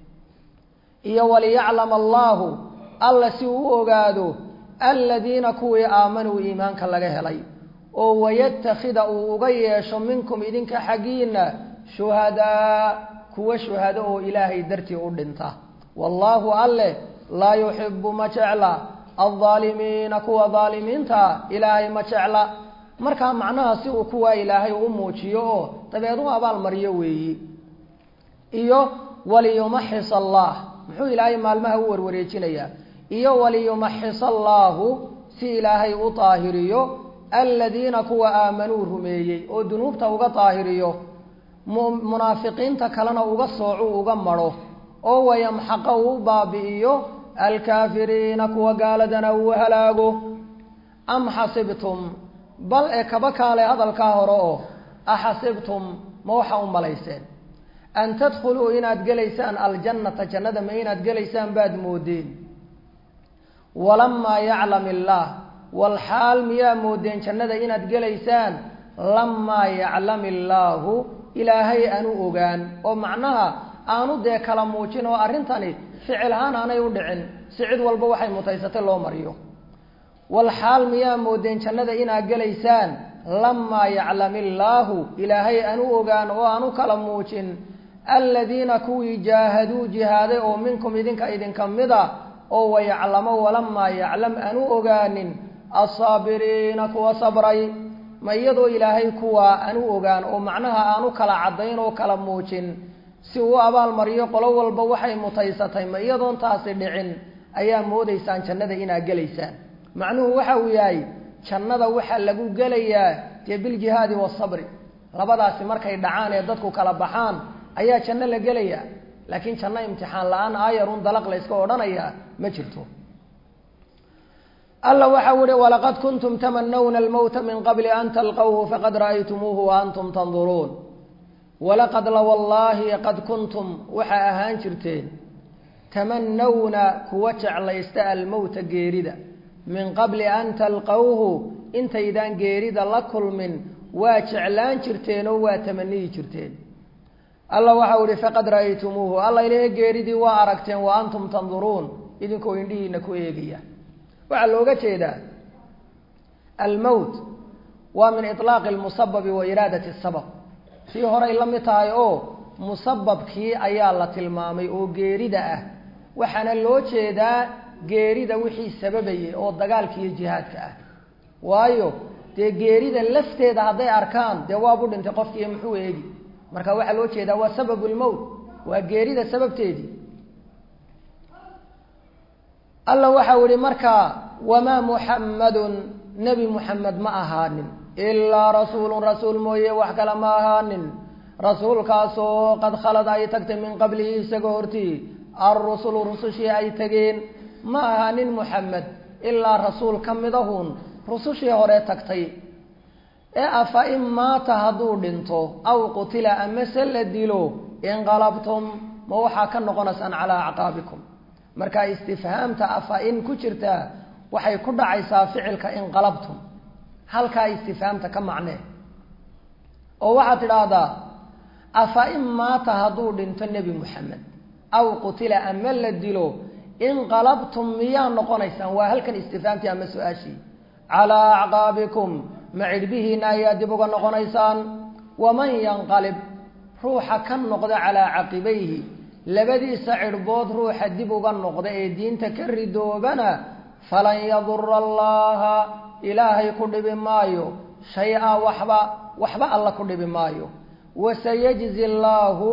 iyo waliyaclama allaahu alla si uu u ogaado aladiina kuwii aamanuu iimaanka laga helay oo wayattakhida uu uga yeesho minkum idinka xaggiina shuhadaa kuwa shuhado oo ilaahay dartii u dhinta wallaahu alleh laa yuxibu ma jecla aldaalimiina kuwa daalimiinta ilaahay ma jecla markaa macnaha si uu kuwaa ilaahay u muujiyo oo dabeed u abaal mariyo weeyi iyo waliyumaxis allah muxuu ilaahay maalmaha u warwareejinayaa iyo waliyumaxis allaahu si ilaahay u daahiriyo aladiina kuwa aamanuu rumeeyey oo dunuubta uga daahiriyo munaafiqiinta kalena uga soocu uga madho oo wayamxaqa uu baabi'iyo alkaafiriina kuwa gaaladana uu halaago am xasibtum bal ee kaba kaale hadalkaa hore oo axasibtum ma waxa u malayseen an tadkhuluu inaad gelaysaan aljannata jannada ma inaad gelaysaan baad moodeen walamaa yaclam illaah walxaal miyaa moodeen jannada inaad gelaysaan lamaa yaclam illaahu ilaahay aanu ogaan oo macnaha aanu dee kala muujin oo arrintani ficil ahaan aanay u dhicin si cid walba waxay mutaysatay loo mariyo walxaal miyaa moodeen jannada inaad gelaysaan lamaa yaclam illaahu ilaahay aanu ogaan oo aanu kala muujin aladiina kuwii jaahaduu jihaaday oo minkum idinka idinka mida oo wayaclamo walamaa yaclam aanu ogaanin assaabiriina kuwa sabray ma iyadoo ilaahay kuwaa aanu ogaan oo macnaha aanu kala caddayn oo kala muujin si uu abaal mariyo qolo walba waxay mutaysatay ma iyadoon taasi dhicin ayaa moodaysaan jannada inaad gelaysaan macnuhu waxa uu yahay jannada waxaa lagu gelayaa dee biljihaadi wasabri labadaasi markay dhacaan ee dadku kala baxaan ayaa janno la gelayaa laakiin janno imtixaan la-aan aayarun dalaq layska odhanayaa ma jirto alla waxau ihi walaqad kuntum tamanawna almowta min qabli an talqawhu faqad ra'aytumuuhu wa antum tanduruun walaqad la wallaahi qad kuntum waxaa ahaan jirteen tamanawna kuwa jeclaysta almowta geerida min qabli an talqawhu intaydaan geerida la kulmin waa jeclaan jirteen oo waa tamaniyi jirteen alla waxau ihi faqad ra'aytumuuhu alla ilahe geeridii waa aragteen wa antum tanduruun idinkoo indhihiina ku eegaya waxaa looga jeedaa almowt waa min iطlaaqi lmusababi wa iraadati sabab sii horay la mid tahay oo musababkii ayaa la tilmaamay oo geerida ah waxaana loo jeedaa geerida wixii sababayay oo dagaalka iyo jihaadka ah waayo dee geerida lafteeda hadday arkaan dee waabu dhintay qofkiiyo muxuu eegi marka waxaa loo jeedaa waa sababu lmowt waa geerida sababteedii alla waxau ihi markaa wamaa muxammadun nebi muxamed ma ahaanin ilaa rasuulun rasuul mooye wax kale ma ahaanin rasuulkaasoo qad khalad ay tagtay min qablihi isagoo hortii alrusulu rusushii ay tageen ma ahaanin muxamed ilaa rasuul ka midahun rusushii hore tagtay ee afa in maata hadduu dhinto aw qutila amase la dilo inqalabtum ma waxaa ka noqonaysaan calaa acqaabikum marka istifhaamta afa in ku jirtaa waxay ku dhacaysaa ficilka inqalabtum halkaa istifhaamta ka macnee oo waxaad tidhaahdaa afa in maata hadduu dhinto nebi moxamed aw qutila ama la dilo inqalabtum miyaa noqonaysaan waa halkan istifhaamtii ama su-aashii calaa acqaabikum ma cidhbihiina ayaa dib uga noqonaysaan waman yanqalib ruuxa ka noqda calaa caqibayhi labadiisa cidhbood ruuxa dib uga noqda ee diinta ka ridoobana falan yadura allaha ilaahay ku dhibi maayo shay-a waxba waxba alla ku dhibi maayo wasayajzi allaahu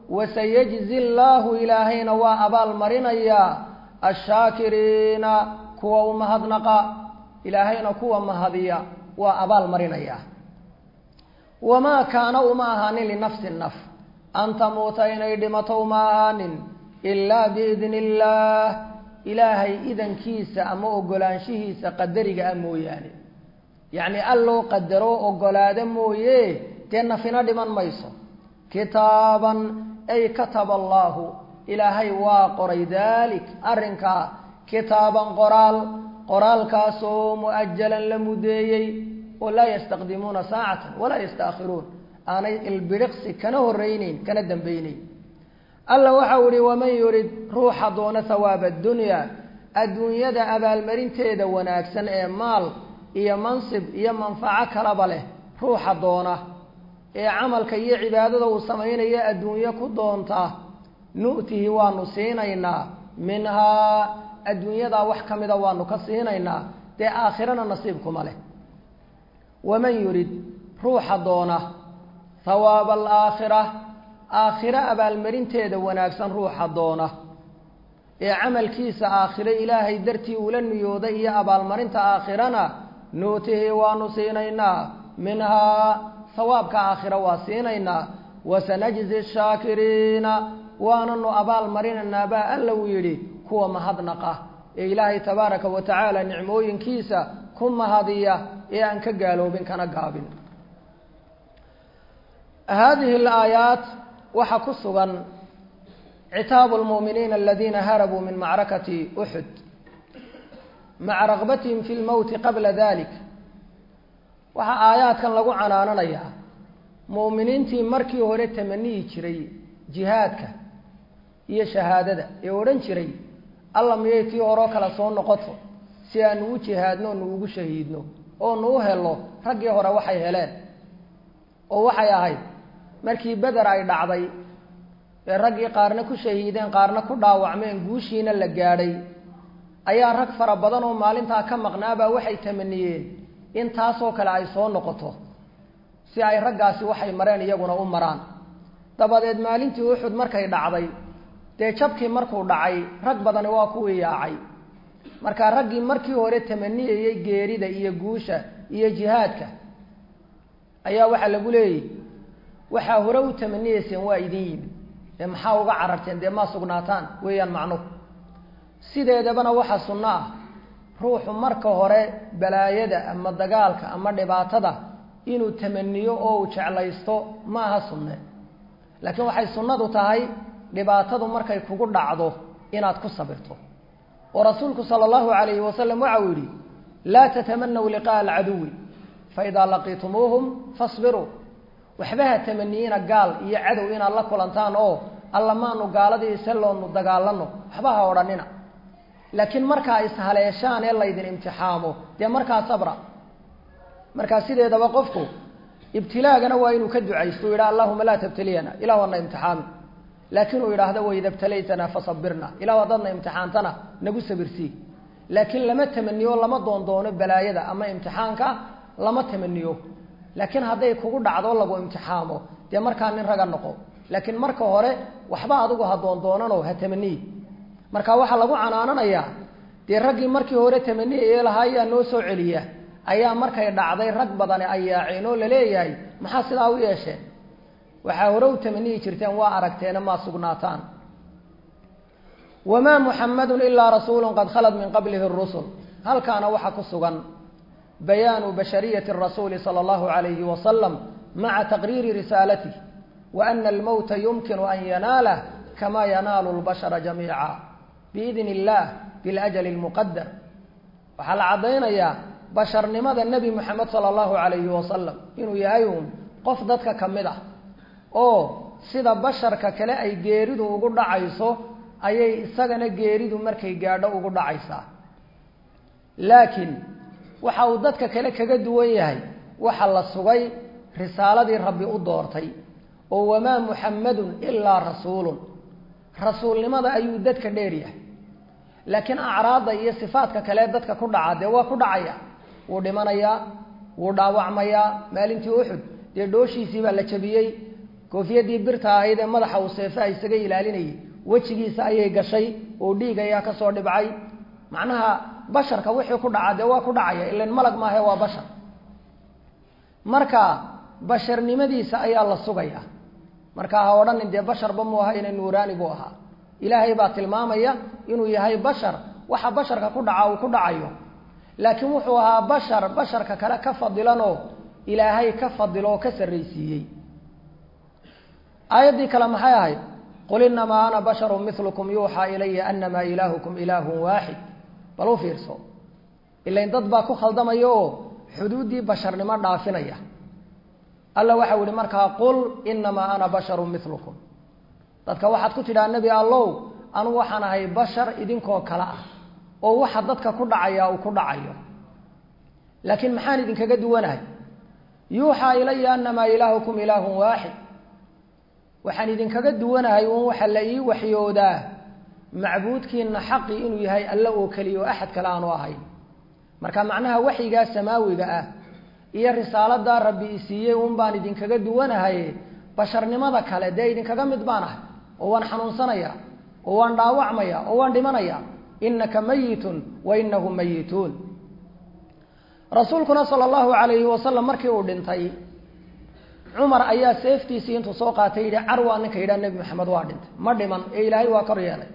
wasayajzi llaahu ilaahayna waa abaal marinayaa ashaakiriina kuwa u mahadnaqa ilaahayna kuwa mahadiya waa abaal marinayaa wamaa kaana uma ahaanin linafsi naf an tamuuta inay dhimato uma ahaanin ilaa biidni illaah ilaahay idankiisa ama ogolaanshihiisa qadariga ah mooyaane yacni alloo qadaro ogolaado mooye dee nafina dhiman mayso kitaaban ay kataba allaahu ilaahay waa qoray daalik arrinkaa kitaaban qoraal qoraalkaasoo mu'ajalan la mudeeyey oo laa yastaqdimuuna saacatan walaa yastaakhiruun aanay ilbidhiqsi kana horreyneyn kana dambayneyn alla waxau ihi waman yurid ruuxa doona hawaaba addunya adduunyada abaalmarinteeda wanaagsan ee maal iyo mansib iyo manfaco kalaba leh ruuxa doona ee camalka iyo cibaadada uu samaynayo adduunyo ku doonta nu'tihi waanu siinaynaa minhaa adduunyadaa wax ka mida waanu ka siinaynaa dee aakhirana nasiibkuma leh waman yurid ruuxa doona hawaaba alaakhira aakhiro abaalmarinteeda wanaagsan ruuxa doona ee camalkiisa aakhiro ilaahay dartii ula niyooday iyo abaalmarinta aakhirana nuutihi waanu siinaynaa minhaa hawaabka aakhiro waa siinaynaa wasanajzi shaakiriina waananu abaal marinaynaa baa alla uu yidhi kuwa mahadnaqa ee ilaahay tabaaraka wa tacaala nicmooyinkiisa ku mahadiya ee aan ka gaaloobin kana gaabin haadihi alaayaat waxaa ku sugan citaabu lmu'miniina aladiina harabuu min macrakati uxud maca ragbatihim fi lmowti qabla dalik waxaa aayaadkan lagu canaananayaa mu'miniintii markii hore tamaniyi jiray jihaadka iyo shahaadada ee odhan jiray alla miyay tii horeo kale soo noqoto si aanu u jihaadno nu ugu shahiidno oo nu u helo raggii hore waxay heleen oo waxay ahayd markii beder ay dhacday ee raggii qaarna ku shahiideen qaarna ku dhaawacmeen guushiina la gaadhay ayaa rag fara badan oo maalintaa ka maqnaabaa waxay tamaniyeen in taasoo kale ay soo noqoto si ay raggaasi waxay mareen iyaguna u maraan dabadeed maalintii uxud markay dhacday dee jabkii markuu dhacay rag badani waa kuwii yaacay markaa raggii markii hore tamaniyayey geerida iyo guusha iyo jihaadka ayaa waxaa lagu leeyay waxaa hore u tamaniyeyseen waa idin yimid dee maxaa uga cararteen dee maa sugnaataan weeyaan macnuhu sideedabana waxaa sunno ah ruuxu marka hore balaayada ama dagaalka ama dhibaatada inuu tamaniyo oo uu jeclaysto ma aha sunne laakiin waxay sunnadu tahay dhibaatadu markay kugu dhacdo inaad ku sabirto oo rasuulku sala allahu calayhi wasalam waxa uu yidhi laa tatamanaw liqa'a alcaduwi faidaa laqiitumuuhum fasbiruu waxba ha tamaniyiina gaal iyo cadow inaad la kulantaan oo alla maanu gaaladii iseloonu dagaalano waxba ha odhanina laakiin markaa ishaleeshaan ee laydin imtixaamo dee markaa sabra markaa sideedaba qofku ibtilaagana waa inuu ka ducaysto u yidhaha allahuma laa tabtaliyana ilah ana imtixaami laakiin uu yidhaahdo waida btalaytana fasabirna ilah haddaadna imtixaantana nagu sabirsii laakiin lama tamaniyo lama doondoono balaayada ama imtixaanka lama tamaniyo laakiin hadday kugu dhacdo lagu imtixaamo dee markaa nin raga noqo laakiin marka hore waxba adigu ha doondoonano ha tamaniyi marka waxaa lagu canaananayaa dee raggii markii hore tamaniyaye lahaa ayaa noo soo celiya ayaa markay dhacday rag badani ay yaaceen oo laleeyahay maxaa sidaa u yeesheen waxaa hore u tamaniyi jirteen waa aragteena maa sugnaataan wamaa muxamadun ilaa rasuulu qad khalad min qablihi rusul halkaana waxaa ku sugan bayaanu bashariyati rasuuli sala allahu alayhi wasalam maca taqriiri risaalatih wa ana almowta yumkinu an yanaalah kama yanaalu lbashara jamiica biidni illah biljali lmuqadar waxaa la caddaynayaa basharnimada nebi moxamed sala allahu calayhi wasalam inuu yahay uun qof dadka ka mid ah oo sida basharka kale ay geeridu ugu dhacayso ayay isagana geeridu markay gaadho ugu dhacaysaa laakiin waxa uu dadka kale kaga duwan yahay waxa la sugay risaaladii rabbi u doortay oo wamaa muxammadun ilaa rasuulun rasuulnimada ayuu dadka dheer yahay laakiin acraadda iyo sifaadka kale dadka ku dhaca dee waa ku dhacaya wuu dhimanayaa wuu dhaawacmayaa maalintii uxud dee dhooshiisii baa la jabiyey koofiyadii birta ahayd ee madaxa uu seefaha isaga ilaalinayay wejigiisa ayay gashay oo dhiig ayaa kasoo dhibcay macnaha basharka wixii ku dhaca dee waa ku dhacaya ilan malag maahe waa bashar marka basharnimadiisa ayaa la sugaya marka ha odhanin dee basharba mu aha ina nuuraani buu ahaa ilaahay baa tilmaamaya inuu yahay bashar waxa basharka ku dhaca uu ku dhacayo laakiin wuxuu ahaa bashar basharka kale ka fadilanoo ilaahay ka fadilo oo ka sarraysiiyey aayaddii kale maxay ahayd qul inamaa ana basharu milukum yuuxaa ilaya anamaa ilaahukum ilaahun waaxid bal u fiirso ilain dad baa ku khaldamaya oo xuduuddii basharnimo dhaafinaya alla waxau yihi markaa qul inamaa ana basharu milukum dadka waxaad ku tidhaha nebi allow anugu waxaan ahay bashar idinkoo kale ah oo waxa dadka ku dhacaya uu ku dhacayo laakiin maxaan idinkaga duwanahay yuuxaa ilaya anamaa ilaahukum ilaahun waaxid waxaan idinkaga duwanahay uun waxa la ii waxyoodaa macbuudkiina xaqii inuu yahay alle oo keliya oo axad kale aanu ahayn marka macnaha waxyigaa samaawiga ah iyo risaaladaa rabbi isiiyey uun baan idinkaga duwanahay basharnimada kale dee idinkaga mid baan ahay oo waan xanuunsanaya oo waan dhaawacmaya oo waan dhimanaya inaka mayitun wa inahum mayituun rasuulkuna sala allahu calayhi wasalam markii uu dhintay cumar ayaa seeftiisii intuu soo qaatay yidhi carwaa ninka yidhaha nebi maxamed waa dhintay ma dhiman ee ilaahay waa kor yeelay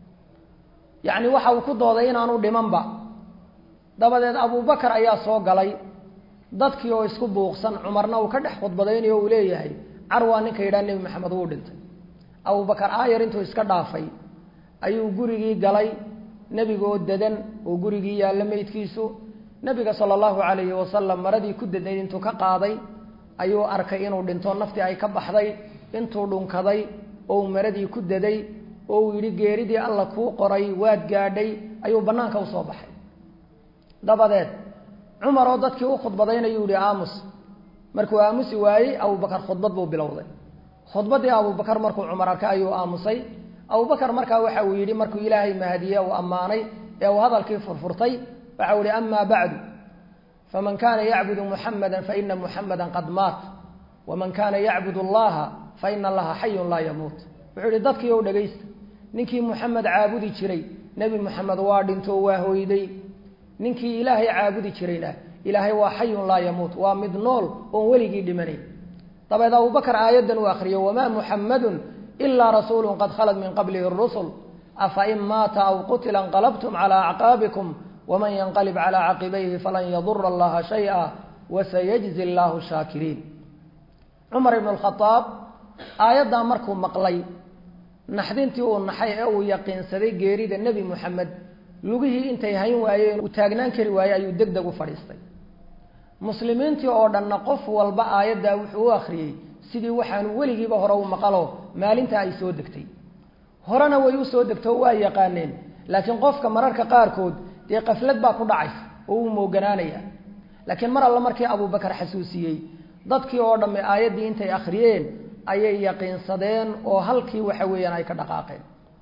yacni waxa uu ku dooday inaanu dhimanba dabadeed abubakar ayaa soo galay dadkii oo isku buuqsan cumarna uu ka dhex khudbadaynayo uu leeyahay carwaa ninka yidhaha nebi maxamed wuu dhintay abubakar aayar intuu iska dhaafay ayuu gurigii galay nebigaoo dadan oo gurigii yaalla meydkiisu nebiga sala allahu calayhi wasalam maradii ku dadayd intuu ka qaaday ayuu arkay inuu dhinto naftii ay ka baxday intuu dhunkaday oo uu maradii ku daday oo uu yidhi geeridii alla kuu qoray waad gaadhay ayuu bannaanka usoo baxay dabadeed cumar oo dadkii u khudbadaynayuu yihi aamus markuu aamusi waayey abubakar khudbad buu bilowday khudbaddii abubakar markuu cumar arkay ayuu aamusay abubakar markaa waxa uu yidhi markuu ilaahay mahadiye uu ammaanay ee uu hadalkii furfurtay waxa uu yihi amaa bacdu faman kana yacbudu muxamada faina muxamada qad maat waman kana yacbud allaha faina allaha xayun laa yamuut wuxuu yihi dadkii ou dhegaysta ninkii muxamed caabudi jiray nebi muxamed waa dhinto waa hoyday ninkii ilaahay caabudi jirayna ilaahay waa xayun laa yamuut waa mid nool oon weligii dhimanayn dabeed abubakar aayaddan uu akriyo wamaa muxamadun ilaa rasuulu qad khalad min qablihi rusul afain maata aw qutila inqalabtum cala acqaabikum wman yanqalib calى caqibayhi falan yadura allaha shaya wasayajzi allahu shaakiriin cumar ibn khaaab aayaddaa markuu maqlay naxdintii uu naxay ee uu yaqiinsaday geerida nebi muxamed lugihii intay hayn waayeen uu taagnaan kari waayey ayuu deg deg u fadhiistay muslimiintii oo dhanna qof walba aayaddaa wuxuu u akhriyey sidii waxaanu weligiiba hore u maqalo maalintaa ay soo degtay horena way u soo degto waa yaqaaneen laakiin qofka mararka qaarkood dee qaflad baa ku dhacaysa oo uu mooganaanaya laakiin mar alla markii abubakar xasuusiyey dadkii oo dhamme aayaddii intay akhriyeen ayay yaqiinsadeen oo halkii waxa weeyaan ay ka dhaqaaqeen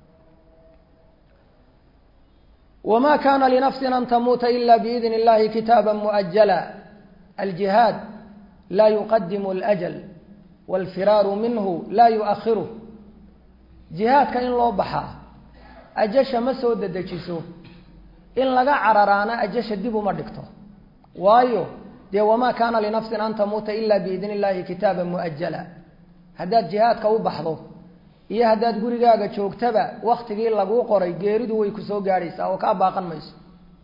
wma kana linafsin an tamuuta ila biidn اllahi kitaaba muؤajala aljihaad la yuqadimu اljl wاlfiraaru minhu la yuؤahiru jihaadka in loo baxaa ajasha ma soo dedejiso in laga cararaana ajasha dib uma dhigto waayo dee wamaa kaana linafsin an tamuuta ila biidn illahi kitaaba muajala haddaad jihaadka u baxdo iyo haddaad gurigaaga joogtaba waktigii laguu qoray geeridu way kusoo gaadhaysaa oo kaa baaqan mayso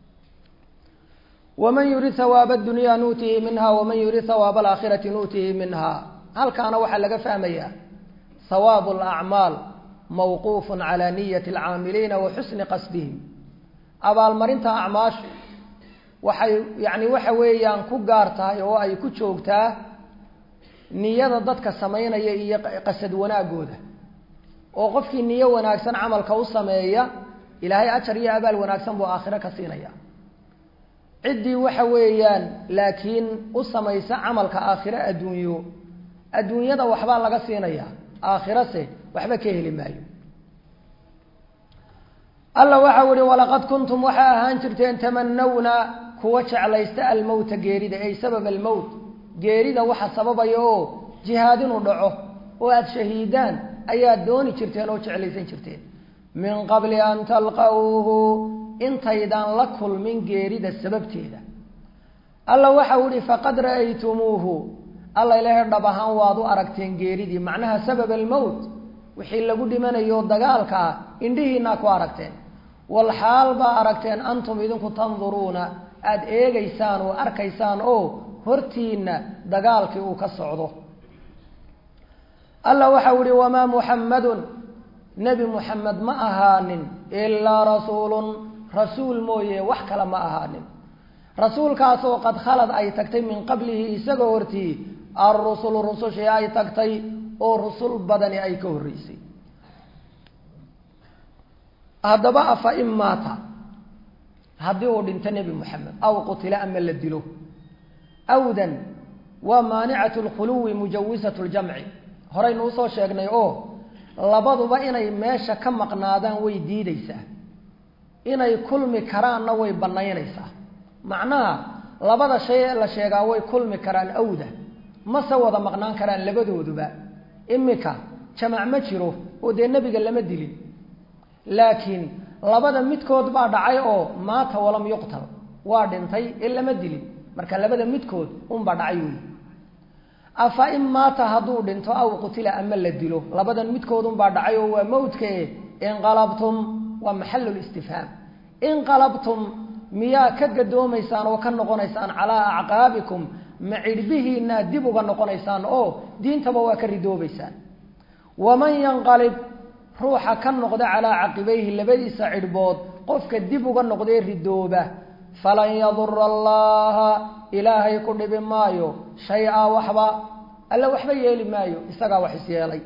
waman yurid hawaaba dunyaa nuutihi minha waman yurid hawaaba alaakhirati nuutihi minha halkaana waxaa laga fahmayaa hawaabu alacmaal mawquufu cala niyati alcaamiliina wa xusni qasdihim abaalmarinta acmaashu waxay yacni waxa weeyaan ku gaar tahay oo ay ku joogtaa niyada dadka samaynaya iyo qasad wanaagooda oo qofkii niyo wanaagsan camalka u sameeya ilaahay ajar iyo abaal wanaagsan buu aakhiro ka siinaya ciddii waxa weeyaan laakiin u samaysa camalka aakhiro adduunyo adduunyada waxbaa laga siinaya aakhirase waxba ka heli maayo alla waxau ihi walaqad kuntum waxaa ahaan jirteen tamanawna kuwa jeclaysta almowta geerida ay sabab almowt geerida waxa sababaya oo jihaad inuu dhaco oo aada shahiidaan ayaad dooni jirteen oo jeclaysan jirteen min qabli an talqawhu intaydaan la kulmin geerida sababteeda alla waxau ihi faqad ra'aytumuuhu alla ilaahay dhab ahaan waad u aragteen geeridii macnaha sabab almowt wixii lagu dhimanayo dagaalka ah indhihiinaa ku aragteen wal xaal baa aragteen antum idinku tanduruuna aada eegaysaan oo arkaysaan oo hortiina dagaalkii uu ka socdo alla waxau ihi wamaa muxammadun nebi muxamed ma ahaanin ilaa rasuulun rasuul mooye wax kale ma ahaanin rasuulkaasoo qad khalad ay tagtay min qablihi isagoo hortii alrusulu rusushii ay tagtay oo rusul badani ay ka horreysay haddaba afa in maata haddii uu dhinto nebi moxamed aw qutila ama la dilo awdan waa maanicatu lkhuluwi mujawisatu ljamci horaynu usoo sheegnay oo labaduba inay meesha ka maqnaadaan way diideysaa inay kulmi karaanna way banaynaysaa macnaha labada shay ee la sheegaa way kulmi karaan awda mase wada maqnaan karaan labadooduba imika jamac ma jiro oo dee nebiga lama dilin laakiin labada midkood baa dhacay oo maata walam yuqtal waa dhintay ee lama dilin marka labada midkood unbaa dhacay wey afa in maata hadduu dhinto aw qutila ama la dilo labadan midkood unbaa dhacay oo waa mawdkae inqalabtum waa maxalulistifhaam inqalabtum miyaa ka gadoomaysaan oo ka noqonaysaan calaa acqaabikum ma cidhbihiinaa dib uga noqonaysaan oo diintaba waa ka ridoobaysaan waman yanqalib ruuxa ka noqda calaa caqibayhi labadiisa cidhbood qofka dib uga noqdee ridooba falan yadura allaha ilaahay ku dhibi maayo shay-a waxba alle waxba yeeli maayo isagaa wax isyeelay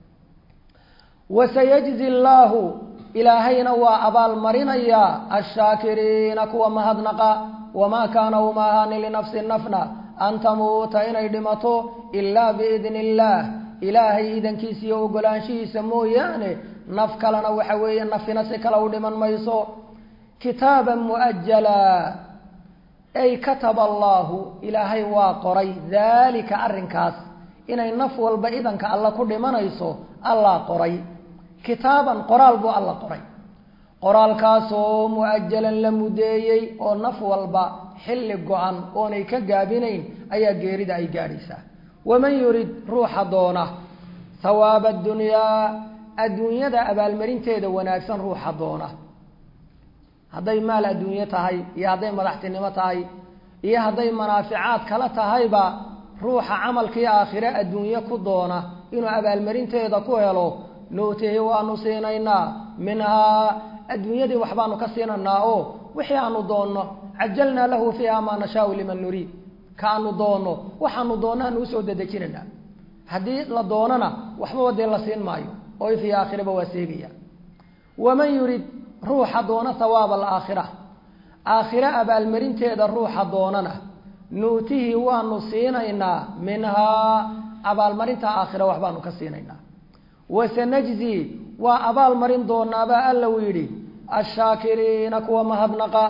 wasayajzi llaahu ilaahayna waa abaalmarinayaa ashaakiriina kuwa mahadnaqa wamaa kaana uma ahaanin linafsi nafna an tamuuta inay dhimato ilaa biidni illaah ilaahay idankiisa iyo ogolaanshihiisa mooyaane naf kalena waxa weeye nafina si kale u dhiman mayso kitaaban muajala ay kataba allaahu ilaahay waa qoray daalika arrinkaas inay naf walba idanka alla ku dhimanayso allaa qoray kitaaban qoraal buu alla qoray qoraalkaasoo mu-ajalan la mudeeyey oo naf walba xilli go-an oonay ka gaabinayn ayaa geerida ay gaadhaysaa waman yurid ruuxa doona hawaaba addunyaa adduunyada abaalmarinteeda wanaagsan ruuxa doona hadday maal adduunye tahay iyo hadday madaxtinimo tahay iyo hadday manaaficaad kala tahayba ruuxa camalkii aakhire adduunye ku doona inuu abaalmarinteeda ku helo nuutihi waanu siinaynaa minhaa adduunyadii waxbaanu ka siinaynaa oo wixii aanu doonno cajalnaa lahu fiiha maa nashaau liman nuriid kaanu doonno waxaanu doonno aanu usoo dedejinaynaa haddii la doonana waxbaba dee la siin maayo oo ifii aakhiraba waa seegaya waman yurid ruuxa doona hawaaba alaakhira aakhire abaalmarinteeda ruuxa doonana nuutihii waanu siinaynaa minhaa abaalmarinta aakhira waxbaanu ka siinaynaa wasanajzi waa abaal marin doonaabaa alla uu yidhi ashaakiriina kuwa mahadnaqa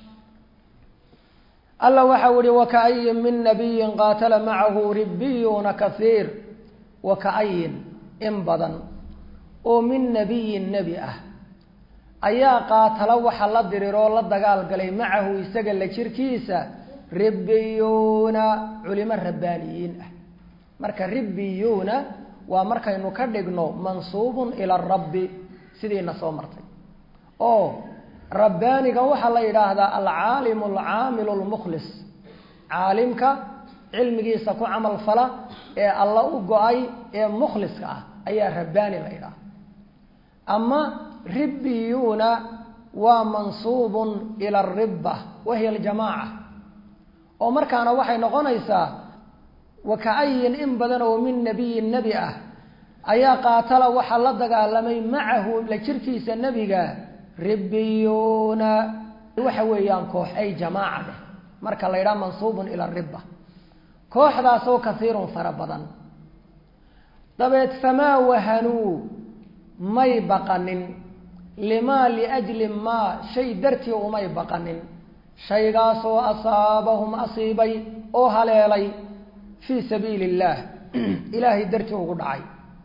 alla waxau yihi wakaayin min nabiyin qaatala macahu ribiyuuna kaiir wakaayin in badan oo min nabiyin nebi ah ayaa qaatala waxa la diriroo la dagaal galay macahu isaga la jirkiisa ribiyuuna culimo rabbaaniyiin ah marka ribiyuuna waa markaynu ka dhigno mansuubun ila rabbi sidiina soo martay oo rabbaaniga waxaa la yidhaahdaa alcaalimu alcaamilu lmukhlis caalimka cilmigiisa ku camal fala ee alla u go-ay ee mukhliska ah ayaa rabbaani la yidhaha ama ribbiyuuna waa mansuubun ila aribba wahiya aljamaaca oo markaana waxay noqonaysaa wakaayin in badan oo min nabiyin nebi ah ayaa qaatala waxaa la dagaalamay macahu la jirkiisa nebiga ribiyuuna waxa weeyaan koox ay jamaaca dheh marka la yidhaha mansuubun ila riba kooxdaasoo kasiirun fara badan dabeed famaa wahanuu may baqanin limaa liajli maa shay dartii umay baqanin shaygaasoo asaabahum asiibay oo haleelay fii sabiili illaah ilaahay dartii ugu dhacay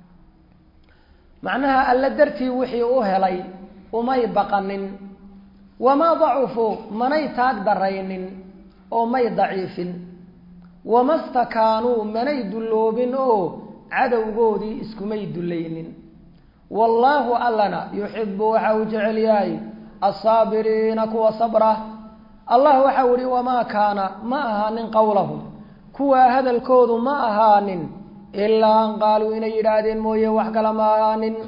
macnaha alla dartii wixii u helay umay baqanin wamaa dacufuu manay taag daraynin oo may daciifin wama stakaanuu manay dulloobin oo cadowgoodii iskumay dullaynin wallaahu allana yuxibu waxa uu jecel yahay assaabiriina kuwa sabra allah waxau ihi wamaa kaana ma ahaanin qowlahum kuwaa hadalkoodu ma ahaanin ilaa an qaaluu inay yidhaahdeen mooye wax kale ma ahaanin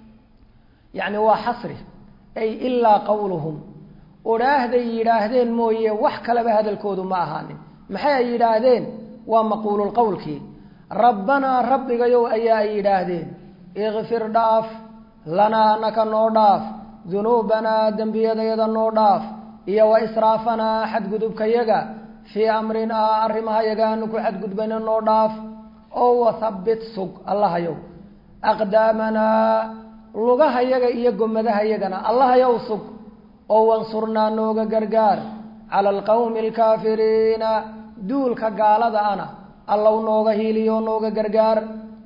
yacni waa xasri ay ilaa qowluhum odhaahday yidhaahdeen mooye wax kaleba hadalkoodu ma ahaanin maxay ay yidhaahdeen waa maquululqowlkii rabbanaa rabbigayow ayaa ay yidhaahdeen ikfir dhaaf lanaa anaka noo dhaaf dunuubanaa dembiyadayada noo dhaaf iyo wa israafanaa xadgudubkayaga fii amrinaa arrimahayaga aanu ku xadgudbayna noo dhaaf oo wathabbit sug allahayow aqdaamanaa lugahayaga iyo gomadahayagana allahayow sug oo wansurnaa nooga gargaar cala alqawmi alkaafiriina duulka gaalada ana allow nooga hiiliyo nooga gargaar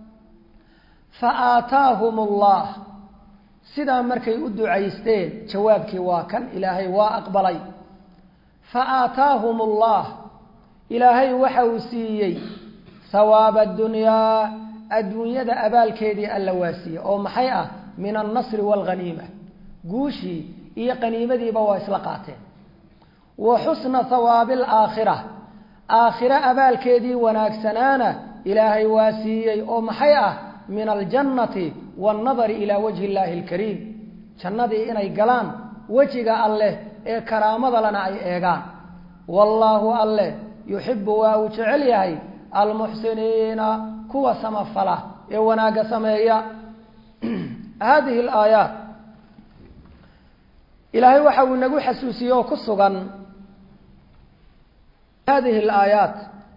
fa aataahum allah sidaa markay u ducaysteen jawaabkii waa kan ilaahay waa aqbalay fa aataahum allah ilaahay waxa uu siiyey hawaaba addunyaa adduunyada abaalkeedii alla waa siiyey oo maxay ah min alnasri waalghaniima guushii iyo qaniimadiiba waa isla qaateen wa xusna hawaabi alaakhira aakhiro abaalkeedii wanaagsanaana ilaahay waa siiyey oo maxay ah min aljannati waannadari ilaa wajhi illaahi alkariim jannadii inay galaan wejiga alleh ee karaamada lana ay eegaan wallaahu alleh yuxibu waa uu jecel yahay almuxsiniina kuwa samafala ee wanaagga sameeya hadihi alaayaat ilaahay waxa uu nagu xasuusiyey oo ku sugan hadihi alaayaat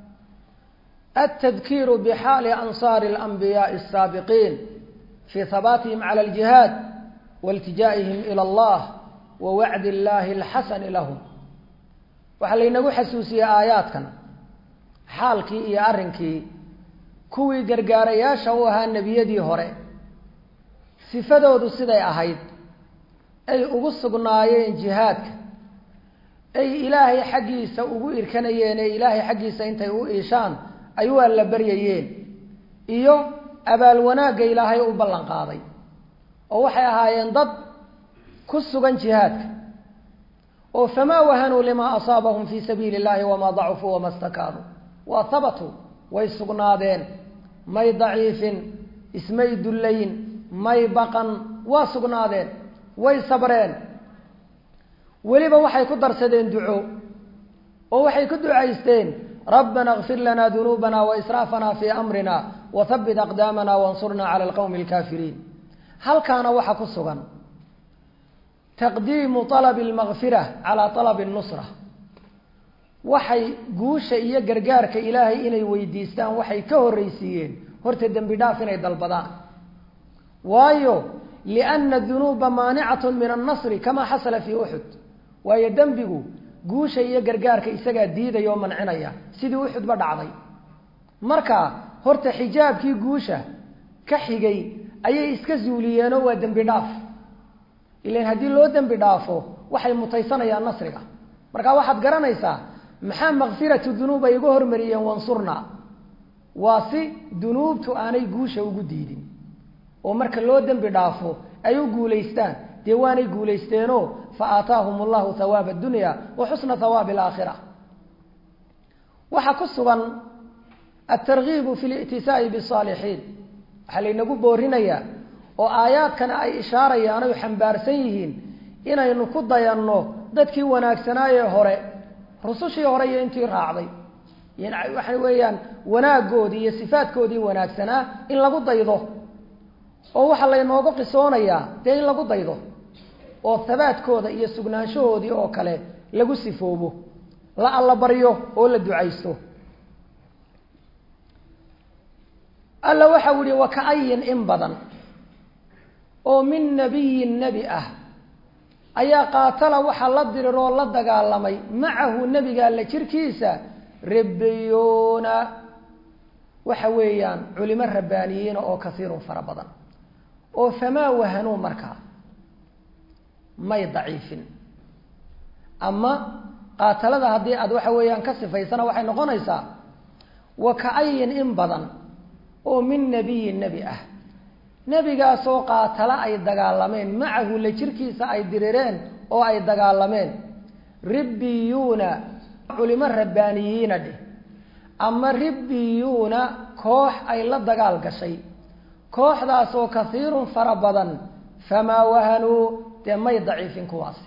altadkiiru bixaali ansaari alanbiyaai asaabiqiin fii habaatihim cala aljihaad wailtijaa'ihim ila allah wa wacdi illaahi alxasani lahum waxaa laynagu xasuusiyey aayaadkan xaalkii iyo arrinkii kuwii gargaarayaasha u ahaa nebiyadii hore sifadoodu siday ahayd ay ugu sugnaayeen jihaadka ay ilaahay xaggiisa ugu irkanayeen ee ilaahay xaggiisa intay u iishaan ay u alla baryayeen iyo abaal wanaagga ilaahay u ballan qaaday oo waxay ahaayeen dad ku sugan jihaadka oo famaa wahanuu limaa asaabahum fii sabiili illahi wamaa dacufuu wama stakaanuu waa habatuu way sugnaadeen may daciifin ismay dullayn may baqan waa sugnaadeen way sabreen weliba waxay ku darsadeen duco oo waxay ku ducaysteen rabbana kfir lana dunuubana waisraafana fii amrina wathabbit aqdaamana wansurnaa cala alqowmi alkaafiriin halkaana waxaa ku sugan taqdiimu alabi almakfira calaa alabi alnusra waxay guusha iyo gargaarka ilaahay inay weydiistaan waxay ka horreysiiyeen horta dembi dhaaf inay dalbadaan waayo lianna dunuuba maanicatun min annasri kamaa xasala fii uxud waayo dembigu guusha iyo gargaarka isagaa diidaya oo mancinaya sidii uxudba dhacday marka horta xijaabkii guusha ka xigay ayay iska zuuliyeenoo waa dembi dhaaf ilan haddii loo dembi dhaafo waxay mutaysanayaan nasriga marka waxaad garanaysaa maxaa makfiratu dunuub ay uga hormariyeen wansurnaa waa si dunuubtu aanay guusha ugu diidin oo marka loo dembi dhaafo ay u guulaystaan dee waanay guulaysteenoo fa aataahum allahu hawaaba addunya wa xusna hawaabi alaakhira waxaa ku sugan altargiibu fi li'tisaa'i bisaalixiin waxaa laynagu boorinayaa oo aayaadkana ay ishaarayaan oy xambaarsan yihiin inaynu ku dayanno dadkii wanaagsanaayee hore rusushii hore iyo intii raacday waxa weeyaan wanaaggoodii iyo sifaadkoodii wanaagsanaa in lagu daydo oo waxaa laynooga qisoonayaa dee in lagu daydo oo habaadkooda iyo sugnaanshahoodii oo kale lagu sifoobo la alla baryo oo la ducaysto alla waxau yihi wakaayin in badan oo min nabiyin nebi ah ayaa qaatala waxaa la diriroo la dagaalamay macahu nebiga alla jirkiisa rabbiyoona waxa weeyaan culimo rabbaaniyiina oo kasiirun fara badan oo famaa wahanuu markaa may daciifin ama qaatalada haddii aad waxa weeyaan ka sifaysana waxay noqonaysaa wa ka-ayin in badan oo min nebiyin nebi ah nebigaasoo qaatalo ay dagaalameen macahu la jirkiisa ay dirireen oo ay dagaalameen ribbiyuuna culimo rabbaaniyiina dheh ama ribbiyuuna koox ay la dagaal gashay kooxdaasoo kasiirun fara badan famaa wahanuu dee may daciifin kuwaasi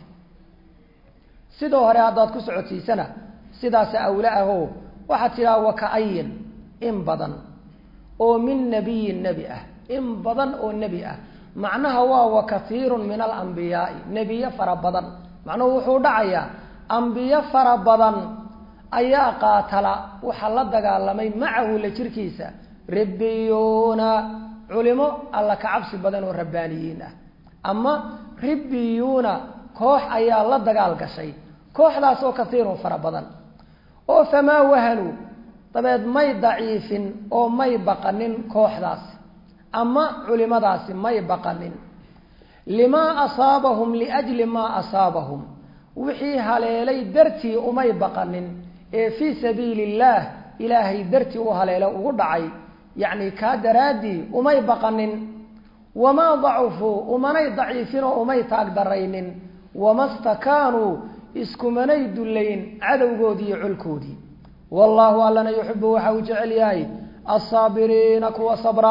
sidoo hore haddaad ku socodsiisana sidaasa awla ahoo waxaad tidhaha wa ka-ayin in badan oo min nebiyin nebi ah in badan oo nebi ah macnaha waa wa kasiirun min alambiyaai nebiyo fara badan macnuhu wuxuu dhacayaa ambiyo fara badan ayaa qaatala waxaa la dagaalamay macahu la jirkiisa ribbiyuuna culimo alla ka cabsi badan oo rabbaaniyiin ah ama ribbiyuuna koox ayaa la dagaal gashay kooxdaas oo kasiirun fara badan oo famaa wahanuu dabeed may daciifin oo may baqanin kooxdaasi ama culimadaasi may baqanin limaa asaabahum liajli maa asaabahum wixii haleelay dartii umay baqanin ee fii sabiili illaah ilaahay dartii u haleelo ugu dhacay yacni kaa daraaddii umay baqanin wamaa dacufuu umanay daciifin oo umay taag daraynin wama stakaanuu iskumanay dullayn cadowgoodii iyo colkoodii wallaahu allana yuxibu waxa uu jecel yahay alsaabiriina kuwa sabra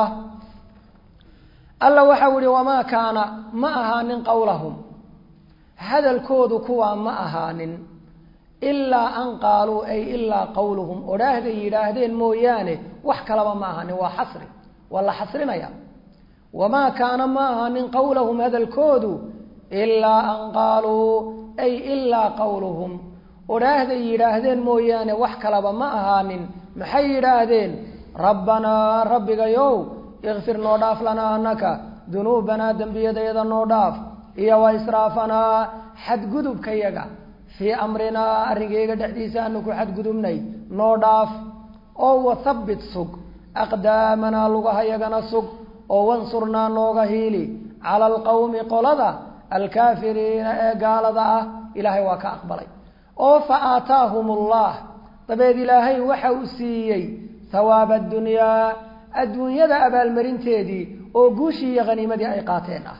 alla waxau ihi wamaa kaana ma ahaanin qowlahum hadalkoodu kuwaa ma ahaanin ilaa an qaaluu ay ilaa qowluhum odhaahday yidhaahdeen mooyaane wax kalaba ma ahaanin waa xasri waa la xasrinaya wamaa kaana ma ahaanin qowlahum hadalkoodu ilaa an qaaluu ay ilaa qowluhum odhaahday yidhaahdeen mooyaane wax kalaba ma ahaanin maxay yidhaahdeen rabbanaa rabbigayow ikfir noo dhaaf lanaa anaka dunuubanaa dembiyadayada noo dhaaf iyo wa israafanaa xadgudubkayaga fii amrinaa arrinkayga dhexdiisa aanu ku xadgudubnay noo dhaaf oo wathabbit sug aqdaamanaa lugahayagana sug oo wansurnaa nooga hiili cala alqowmi qolada alkaafiriina ee gaalada ah ilaahay waa ka aqbalay oo fa aataahum allah dabeed ilaahay waxa uu siiyey hawaaba addunyaa adduunyada abaalmarinteedii oo guushii iyo haniimadii ay qaateen ah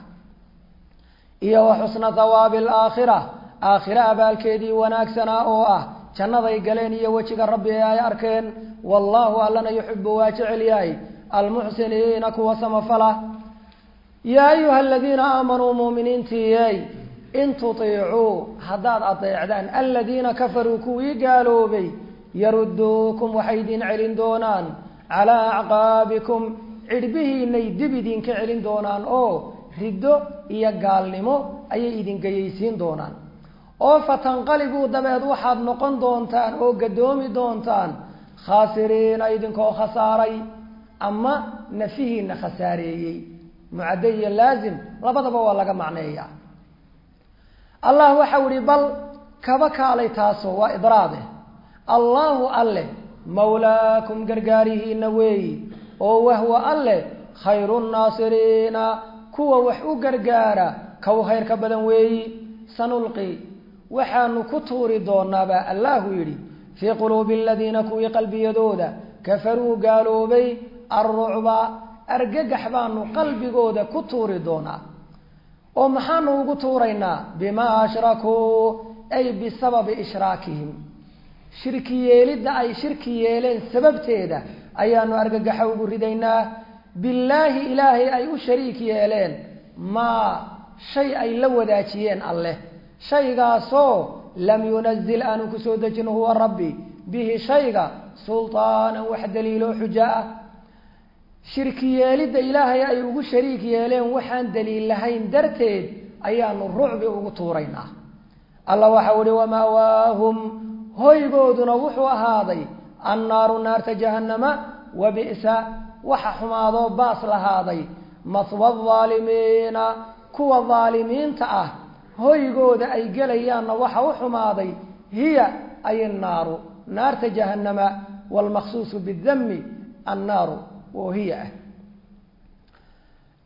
iyo wa xusna hawaabi alaakhira aakhire abaalkeedii wanaagsanaa oo ah jannaday galeen iyo wejiga rabbi ee ay arkeen wallaahu allana yuxibu waa jecel yahay almuxsiniina kuwa samafala yaa ayuha aladiina aamanuu muuminiintiiyey in tutiicuu haddaad adeecdaan aladiina kafaruu kuwii gaaloobay yaruduukum waxay idin celin doonaan calaa acqaabikum cidhbihiinay dib idinka celin doonaan oo riddo iyo gaalnimo ayay idin geyaysiin doonaan oo fatanqalibuu dabeed waxaad noqon doontaan oo gadoomi doontaan khaasiriina idinkoo khasaaray ama nafihiina khasaareeyey mucadde iyo laazim labadaba waa laga macneeyaa allah waxau ihi bal kaba kaalay taaso waa idraade allaahu alle mawlaakum gargaarihiina weeyi oo wahwa alle khayru nnaasiriina kuwa wax u gargaara kow khayr ka badan weeyi sanulqi waxaanu ku tuuri doonaabaa allahu yidhi fii quluubi aladiina kuwii qalbiyadooda kafaruu gaaloobay alrucba argagax baanu qalbigooda ku tuuri doonaa oo maxaanu ugu tuuraynaa bimaa ashrakuu ay bisababi ishraakihim shirki yeelidda ay shirki yeeleen sababteeda ayaanu argagaxa ugu ridaynaa billaahi ilaahay ay u shariik yeeleen maa shay ay la wadaajiyeen alleh shaygaasoo lam yunazil aanu kusoo dejin huwa rabbi bihi shayga sultaanan wax daliiloo xujo ah shirki yeelidda ilaahay ay ugu shariik yeeleen waxaan daliil lahayn darteed ayaanu rucbi ugu tuuraynaa alla waxau ihi wamaawaahum hoygooduna wuxuu ahaaday annaaru naarta jahannama wa bi'sa waxa xumaadoo baas lahaaday maswa adaalimiina kuwa daalimiinta ah hoygooda ay gelayaanna waxa u xumaaday hiya ay annaaru naarta jahannama waalmaqsuusu bidami annaaru oo hiya ah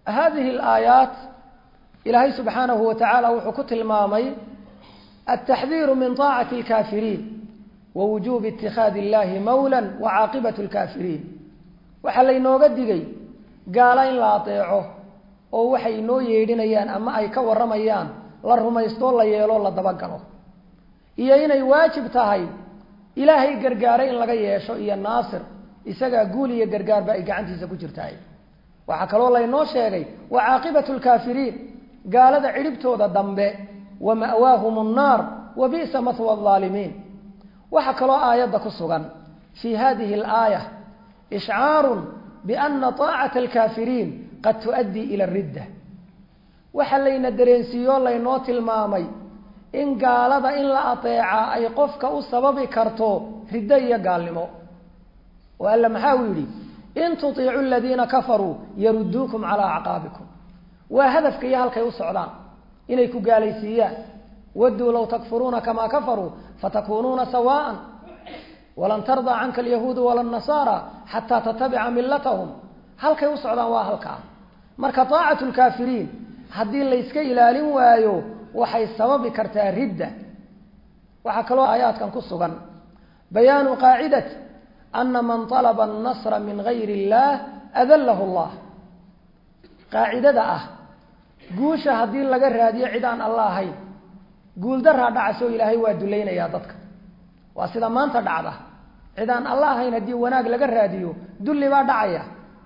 hadihi alaayaat ilaahay subxaanahu wa tacaala wuxuu ku tilmaamay altaxdiiru min taacati alkaafiriin wa wujuubi itikaadi illahi mawla wa caaqibatu lkaafiriin waxaa laynooga digay gaala in la adeeco oo waxay inoo yeedhinayaan ama ay ka warramayaan la rumaystoo la yeeloo la dabagalo iyo inay waajib tahay ilaahay gargaare in laga yeesho iyo naasir isagaa guul iyo gargaarba ay gacantiisa ku jirtahay waxaa kaloo laynoo sheegay wa caaqibatu lkaafiriin gaalada cidhibtooda dambe wa ma'waahum nnaar wa bi'sa mahwa alaalimiin waxaa kaloo aayadda ku sugan fii hadihi alaaya ishcaarun biana taacata alkaafiriin qad tu'addii ila ridda waxaa layna dareensiiyo laynoo tilmaamay in gaalada in la ateecaa ay qofka u sababi karto riddo iyo gaalnimo oo alla maxaa uu yidhi in tutiicu aladiina kafaruu yaruduukum calaa acqaabikum waa hadafka iyo halkay u socdaan inay ku gaalaysiiyaan waduu low takfuruuna kamaa kafaruu fatakuunuuna sawaa'an walan tardaa canka alyahuudu wala nasaara xataa tatabica millatahum halkay u socdaan waa halkaa marka taacatu lkaafiriin haddii layska ilaalin waayo waxay sababi kartaa ridda waxaa kaloo aayaadkan ku sugan bayaanu qaacidati ana man alaba annasra min gayri illaah adallahu allah qaacidada ah guusha haddii laga raadiyo cid aan alla ahayn guuldaraa dhacasoo ilaahay waa dulaynayaa dadka waa sida maanta dhacda cid aan alla ahayn haddii wanaag laga raadiyo dulli baa dhacaya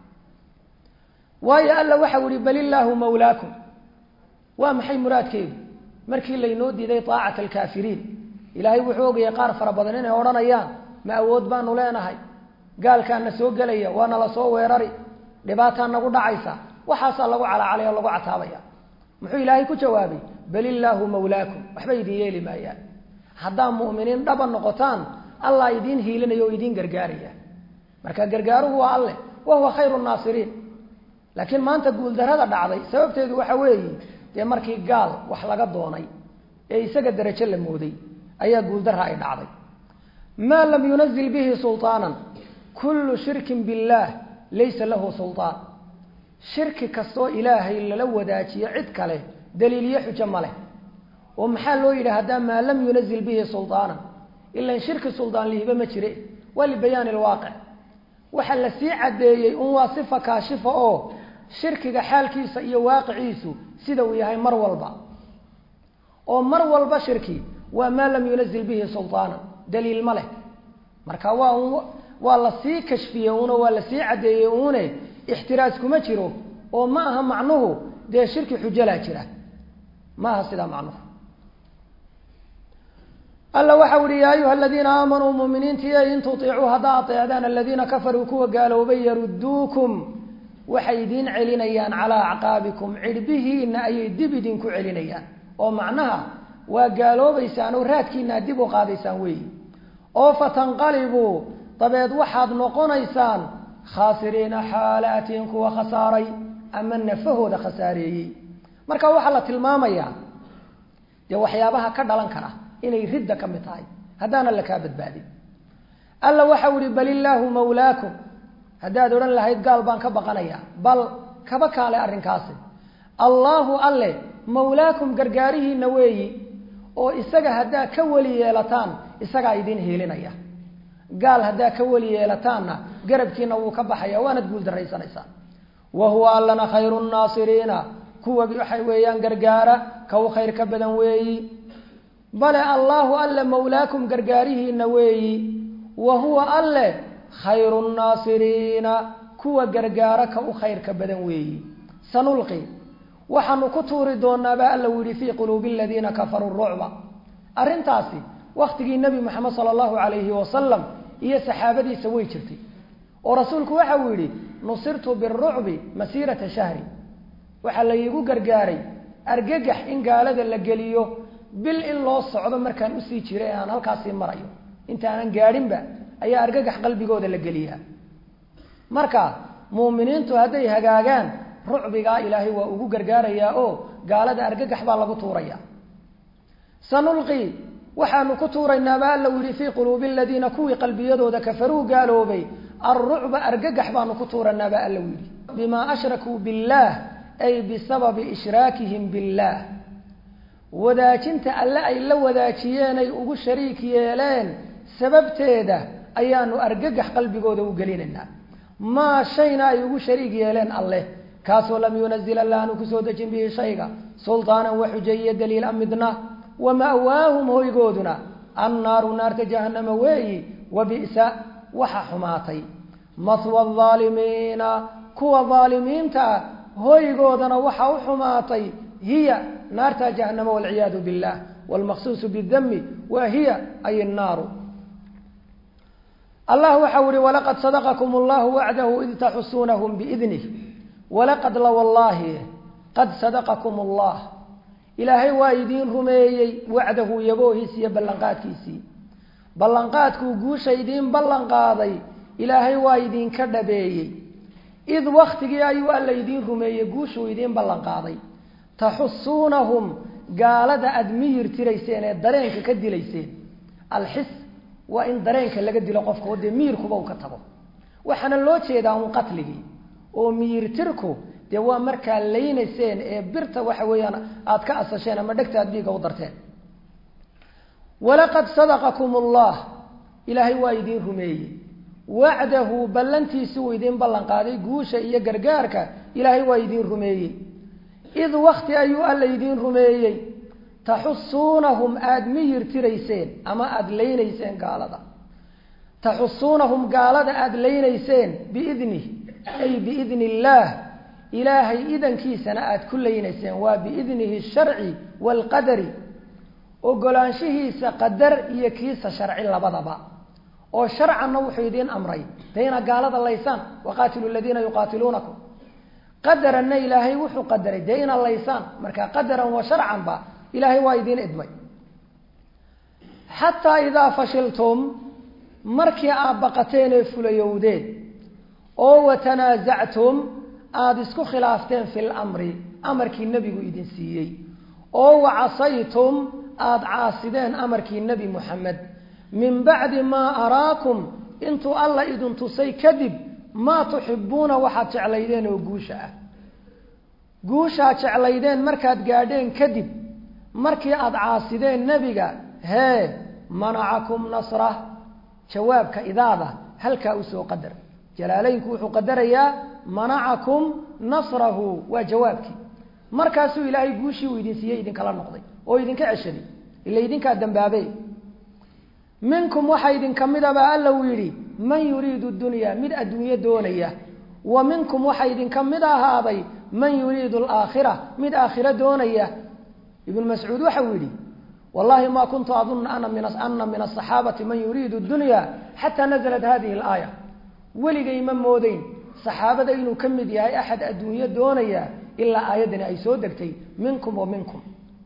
waayo alla waxau ihi bal illaahu mawlaakum waa maxay muraadkeedu markii laynoo diiday taacata alkaafiriin ilaahay wuxuu ogayay qaar fara badan inay odhanayaan ma awood baanu leenahay gaalkaana soo gelaya waana la soo weerari dhibaataa nagu dhacaysa waxaasaa lagu calacalay oo lagu cataabaya muxuu ilaahay ku jawaabay bal illaahu mawlaakum waxba idin yeeli maayaan haddaa mu'miniin dhaba noqotaan allah idiin hiilinaya oo idiin gargaaraya marka gargaaruhu waa alleh wa huwa khayru naasiriin laakiin maanta guuldarada dhacday sababteedu waxa weeye dee markii gaal wax laga doonay ee isaga darajo la mooday ayaa guuldara ay dhacday maa lam yunazil bihi sulطaanan kullu shirkin biاllaah laysa lahu sulطaan shirki kastoo ilaahay lala wadaajiyo cid kale daliiliyo xujo ma leh oo maxaa loo yidhi haddaa maa lam yunazil bihi sulطaanan ilan shirki suldaan lihiba ma jire waa libayaani lwaaqic waxaa la sii caddeeyey un waa sifa kaashifa oo shirkiga xaalkiisa iyo waaqiciisu sida uu yahay mar walba oo mar walba shirki waa maa lam yunazil bihi sulطaanan daliil ma leh marka waa un waa la sii kashfiyey uno waa la sii caddeeyey uune ixtiraas kuma jiro oo ma aha macnuhu dee shirki xujalaa jira ma aha sidaa macnuhu alla waxau ihi yaa ayuha aladiina aamanuu muminiintiiy in tutiicuu haddaa ateecdaan aladiina kafaruu kuwa gaaloobay yaruduukum waxay idiin celinayaan calaa acqaabikum cidhbihiina ayay dib idinku celinayaan oo macnaha waa gaaloobaysaan oo raadkiina dib u qaadaysaan weeyi oo fatanqalibuu dabeed waxaad noqonaysaan khaasiriina xaalaatiin kuwa khasaaray ama nafahooda khasaareeyey marka waxaa la tilmaamayaa dee waxyaabaha ka dhalan kara inay ridda ka mid tahay haddaana la kaa badbaadin alla waxau ihi bal illaahu mawlaakum haddaad odhan lahayd gaal baan ka baqanaya bal kaba kaale arrinkaasi allaahu alle mawlaakum gargaarihiina weeyi oo isaga haddaa ka weli yeelataan isagaa idiin hiilinaya gaal haddaa ka weli yeelataanna garabkiina wuu ka baxaya waanad guuldarraysanaysaan wa huwa allana khayru nnaasiriina kuwa waxay weeyaan gargaara ka u khayr ka badan weeyi bale allaahu alle mawlaakum gargaarihiina weeyi wa huwa alle khayru nnaasiriina kuwa gargaara ka u khayrka badan weeyi sanulqi waxaanu ku tuuri doonaabaa alla u yihi fii quluubi aladiina kafaruu rucba arrintaasi wakhtigii nebi moxamed sala allahu calayhi wasalam iyo saxaabadiisa way jirtay oo rasuulku waxa uu yidhi nusirtu birucbi masiirata shahri waxaa laygu gargaaray argagax in gaalada la geliyo bil in loo socdo markaan usii jiray aan halkaasii marayo intaanan gaadhinba ayaa argagax qalbigooda la geliyaa marka muuminiintu hadday hagaagaan rucbigaa ilaahay waa ugu gargaarayaa oo gaalada argagax baa lagu tuuraya sanulqi waxaanu ku tuuraynaaba alla u yihi fii quluubi aladiina kuwii qalbiyadooda kafaruu gaaloobay alrucba argagax baanu ku tuuranaaba alla u yidhi bimaa ashrakuu billaah ay bisababi ishraakihim billaah wadaajinta alle ay la wadaajiyeen ay ugu shariik yeeleen sababteeda ayaanu argagax qalbigooda u gelinaynaa maa shayna ay ugu shariik yeeleen alleh kaasoo lam yunazil alla aanu kusoo dejin bihi shayga sultaanan wa xujayiyo daliila midna wa ma'waahum hoygooduna annaaru naarta jahanama weeyi wa bi'sa waxa xumaatay mahwa aalimiina kuwa aalimiinta ah hoygoodana waxa u xumaatay hiya naarta jahanama walciyaadu billah wlmaqsuusu bidami wa hiya ay naaru allah waxau ihi walaqad sadaqakum allahu wacdahu id taxusuunahum biidnih walaqad la wallaahi qad sadaqakum allah ilaahay waa idiin rumeeyey wacdahu yaboohiis iyo ballanqaadkiisii ballanqaadkuu guusha idiin ballanqaaday ilaahay waa idinka dhabeeyey id waktigii ayuu alla idiin rumeeyey guushuu idiin ballanqaaday taxusuunahum gaalada aada miyir tirayseen ee dareenka ka dilayseen alxis waa in dareenka laga dilo qofka o dee miyirkuba uu ka tago waxaana loo jeedaa un qatligii oo miyirtirku dee waa markaa laynayseen ee birta waxa weeyaan aada ka asasheen ama dhegta aad dhiiga u darteen walaqad sadaqakum allah ilaahay waa idiin rumeeyey wacdahu ballantiisi uu idiin ballanqaaday guusha iyo gargaarka ilaahay waa idiin rumeeyey id wakti ayuu alla idiin rumeeyey taxusuunahum aada miyir tirayseen ama aada laynayseen gaalada taxusuunahum gaalada aada laynayseen biidnih ay biidni illaah ilaahay idankiisana aada ku laynayseen waa biidnihi sharci waalqadari ogolaanshihiisa qadar iyo kiisa sharci labadaba oo sharcanna wuxuu idiin amray dee inaad gaalada laysaan waqaatilu ladiina yuqaatiluunakum qadaranna ilaahay wuxuu qadaray dee inaad laysaan marka qadaran wa sharcanba ilaahay waa idiin idmay xataa idaa fashiltum markii aad baqateen ee fulayowdeen oo watanaasactum aada isku khilaafteen fi lamri amarkii nebigu idin siiyey oo wacasaytum aada caasideen amarkii nebi muxamed min bacdi maa araakum intuu alla idin tusay kadib maa tuxibuuna waxaad jeclaydeen oo guusha ah guushaad jeclaydeen markaad gaadheen kadib markii aada caasideen nebiga hee manacakum nasra jawaabka idaada halkaa usoo qadar jalaaleynku wuxuu qadarayaa manacakum nasrahu waa jawaabkii markaasuu ilaahay guushii uu idin siiyey idinkala noqday oo idinka ceshaday ila idinkaa dambaabe minkum waxaa idinka midabaa alla uu yidhi man yuriidu dunya mid adduunyo doonaya wa minkum waxaa idinka mid ahaaday man yuriidu alaakhira mid aakhiro doonaya ibnu mascuud waxau yidhi wallahi ma kuntu adunna ana min asaxaabati man yuriidu dunya xataa nazalat hadihi alaaya weligay ma moodeyn saxaabada inuu ka mid yahay axad adduunyo doonaya ilaa aayaddani ay soo degtay minkum wa minkum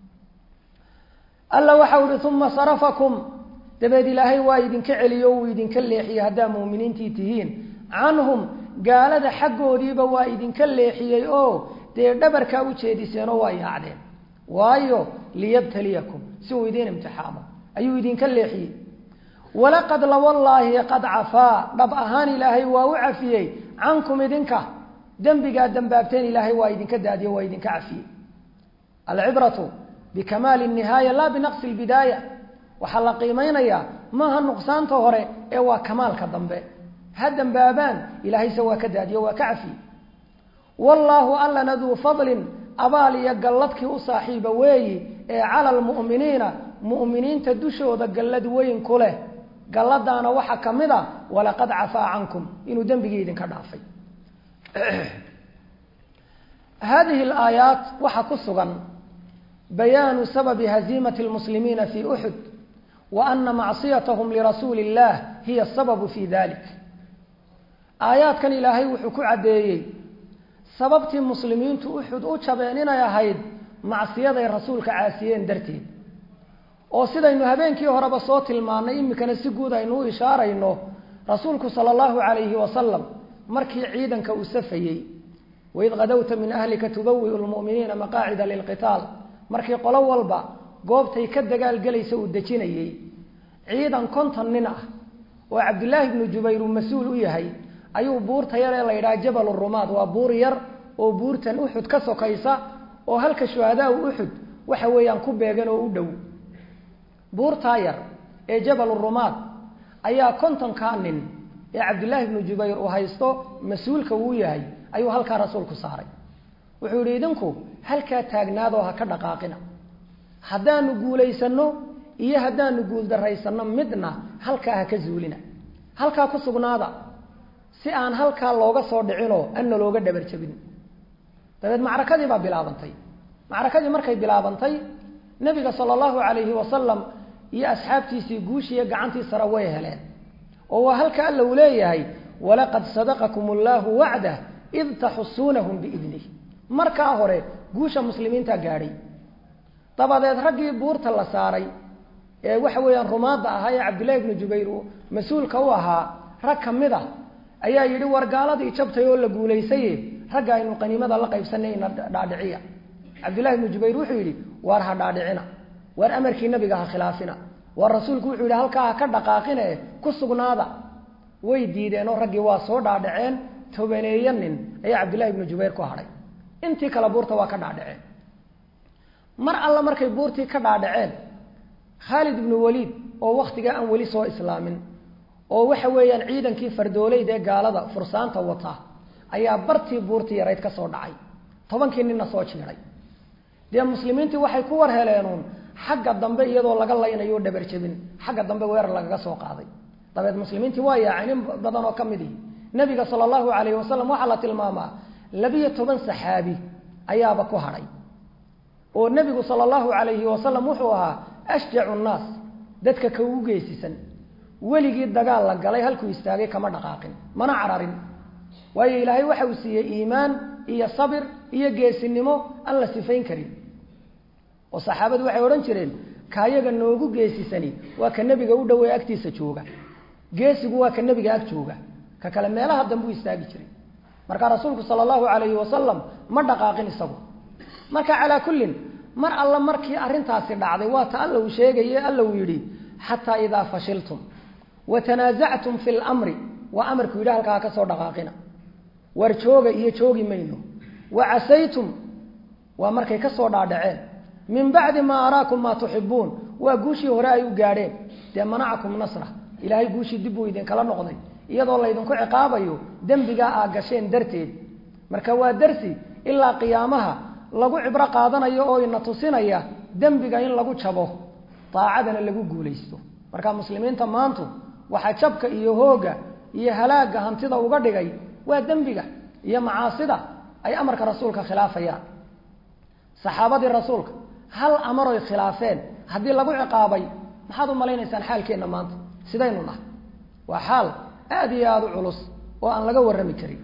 alla waxau ihi uma sarafakum dabeed ilaahay waa idinka celiyo uu idinka leexiyey haddaa muuminiintii tihiin canhum gaalada xaggoodiiba waa idinka leexiyey oo dee dhabarkaa u jeediseen oo waa yaacdeen waayo liyabtaliyakum si uu idiin imtixaamo ayuu idinka leexiyey walaqad lawallaahi qad cafaa dhab ahaan ilaahay waa u cafiyey cankum idinka dembigaad dambaabteen ilaahay waa idinka daadiyo waa idinka cafiyey alcibratu bikamaali nihaaya laa binaqsi lbidaaya waxaa la qiimeynayaa maaha nuqsaanta hore ee waa kamaalka dambe ha dambaabaan ilaahayse waa ka daadiyo waa ka cafiyey wallaahu allana duu fadlin abaal iyo galladkii u saaxiiba weeyi ee cala almu'miniina mu'miniinta dushooda gallad weyn ku leh galladaana waxaa ka mid a walaqad cafaa cankum inuu dembigii idinka dhaafay hadihi alaayaat waxaa ku sugan bayaanu sababi haziimati lmuslimiina fii uxud wa ana macsiyatahum lirasuuli illah hiya asababu fi dalik aayaadkan ilaahay wuxuu ku caddeeyey sababtii muslimiintu uxud u jabeen inay ahayd macsiyaday rasuulka caasiyeen darteed oo sidaynu habeenkii horeba soo tilmaannay iminkana si guud aynu u ishaarayno rasuulku sala allahu calayhi wasalam markii ciidanka uu safayey waid qadowta min ahlika tubawiu lmu'miniina maqaacida lilqitaal markii qolo walba goobtay ka dagaalgelaysa uu dejinayey ciidan konton nin ah oo cabdullaahi ibnu jubayr uu mas-uul u yahay ayuu buurta yar ee la yidhaha jabal rumaad waa buur yar oo buurtan uxud ka sokaysa oo halka shuhadaa uxud waxa weeyaan ku beegan oo u dhow buurtaa yar ee jabal rumaad ayaa kontonkaa nin ee cabdillaahi bnu jubayr uu haysto mas-uulka uu yahay ayuu halkaa rasuulku saaray wuxuu yihi idinku halkaa taagnaadoo ha ka dhaqaaqina haddaanu guulaysanno iyo haddaanu guuldaraysanno midna halkaa ha ka zuulina halkaa ku sugnaada si aan halkaa looga soo dhicinoo anna looga dhabarjabin dabeed macrakadii baa bilaabantay macrakadii markay bilaabantay nabiga sala allahu calayhi wasalam iyo asxaabtiisii guushiiyo gacantii sare way heleen oo waa halka alla uu leeyahay walaqad sadaqakum allahu wacdah id taxusuunahum biidnih markaa hore guusha muslimiinta gaadhay dabadeed raggii buurta la saaray ee waxa weeyaan rumaadda ahaa ee cabdillahi bnu jubayr uu mas-uulka u ahaa rag ka mid a ayaa yidhi war gaaladii jabtay oo la guulaysaye ragga aynu qaniimada la qaybsanayna dhaadhiciya cabdillahi bnu jubayr wuxuu yidhi waar ha dhaadhicina waar amarkii nabiga ha khilaafina waar rasuulku wuxuu yidhi halkaa ha ka dhaqaaqine ku sugnaada way diideen oo raggii waa soo dhaadhaceen tobaneeyo nin ayaa cabdillahi bnu jubayr ku hadhay intii kale buurta waa ka dhaadhaceen mar alla markay buurtii ka dhaadhaceen khaalid ibnu waliid oo wakhtigaa aan weli soo islaamin oo waxa weeyaan ciidankii fardooleyd ee gaalada fursaanta wata ayaa bartii buurtii yarayd ka soo dhacay tobankii ninna soo jiiday dee muslimiintii waxay ku war heleenuun xagga dambe iyadoo laga laynayo o dhabarjabin xagga dambe weerar lagaga soo qaaday dabeed muslimiintii waa yaaceen in badan oo ka mid ihi nabiga sala allahu calayhi wasalam waxaa la tilmaamaa labiyo toban saxaabi ayaaba ku hadhay oo nebigu sala allahu calayhi wasalam wuxuu ahaa ashjacu nnaas dadka ka ugu geesisan weligii dagaal la galay halkuu istaagay kama dhaqaaqin mana cararin waayo ilaahay waxa uu siiyey iimaan iyo sabir iyo geesinimo aan la sifayn karin oo saxaabadu waxay odhan jireen kaayaga noogu geesisani waa ka nebiga u dhow ee agtiisa jooga geesigu waa ka nebiga ag jooga ka kale meelaha dambuu istaagi jiray marka rasuulku sala allahu calayhi wasalam ma dhaqaaqin isagu marka calaa kullin mar alla markii arrintaasi dhacday waa ta alla uu sheegaye alla uu yidhi xataa idaa fashiltum wa tanaasactum fi lmri waa amarku yidhi halkaa ha ka soo dhaqaaqina war jooga iyo joogi mayno wa casaytum waa markay ka soo dhaadhaceen min bacdi maa araakum maa tuxibuun waa guushii hore ay u gaadheen dee manacakum nasra ilaahay guushii dib buu idinkala noqday iyadoo laydinku ciqaabayo dembigaa aa gasheen darteed marka waa darsi ilaa qiyaamaha lagu cibro qaadanayo oo ina tusinaya dembiga in lagu jabo daacadana lagu guulaysto marka muslimiinta maantu waxaa jabka iyo hooga iyo halaagga hantida uga dhigay waa dembiga iyo macaasida ay amarka rasuulka khilaafayaan saxaabadii rasuulka hal amaroy khilaafeen haddii lagu ciqaabay maxaad u malaynaysaan xaalkeenna maanta sidaynu nahay waa xaal aada iyo aada u culus oo aan laga warrami karin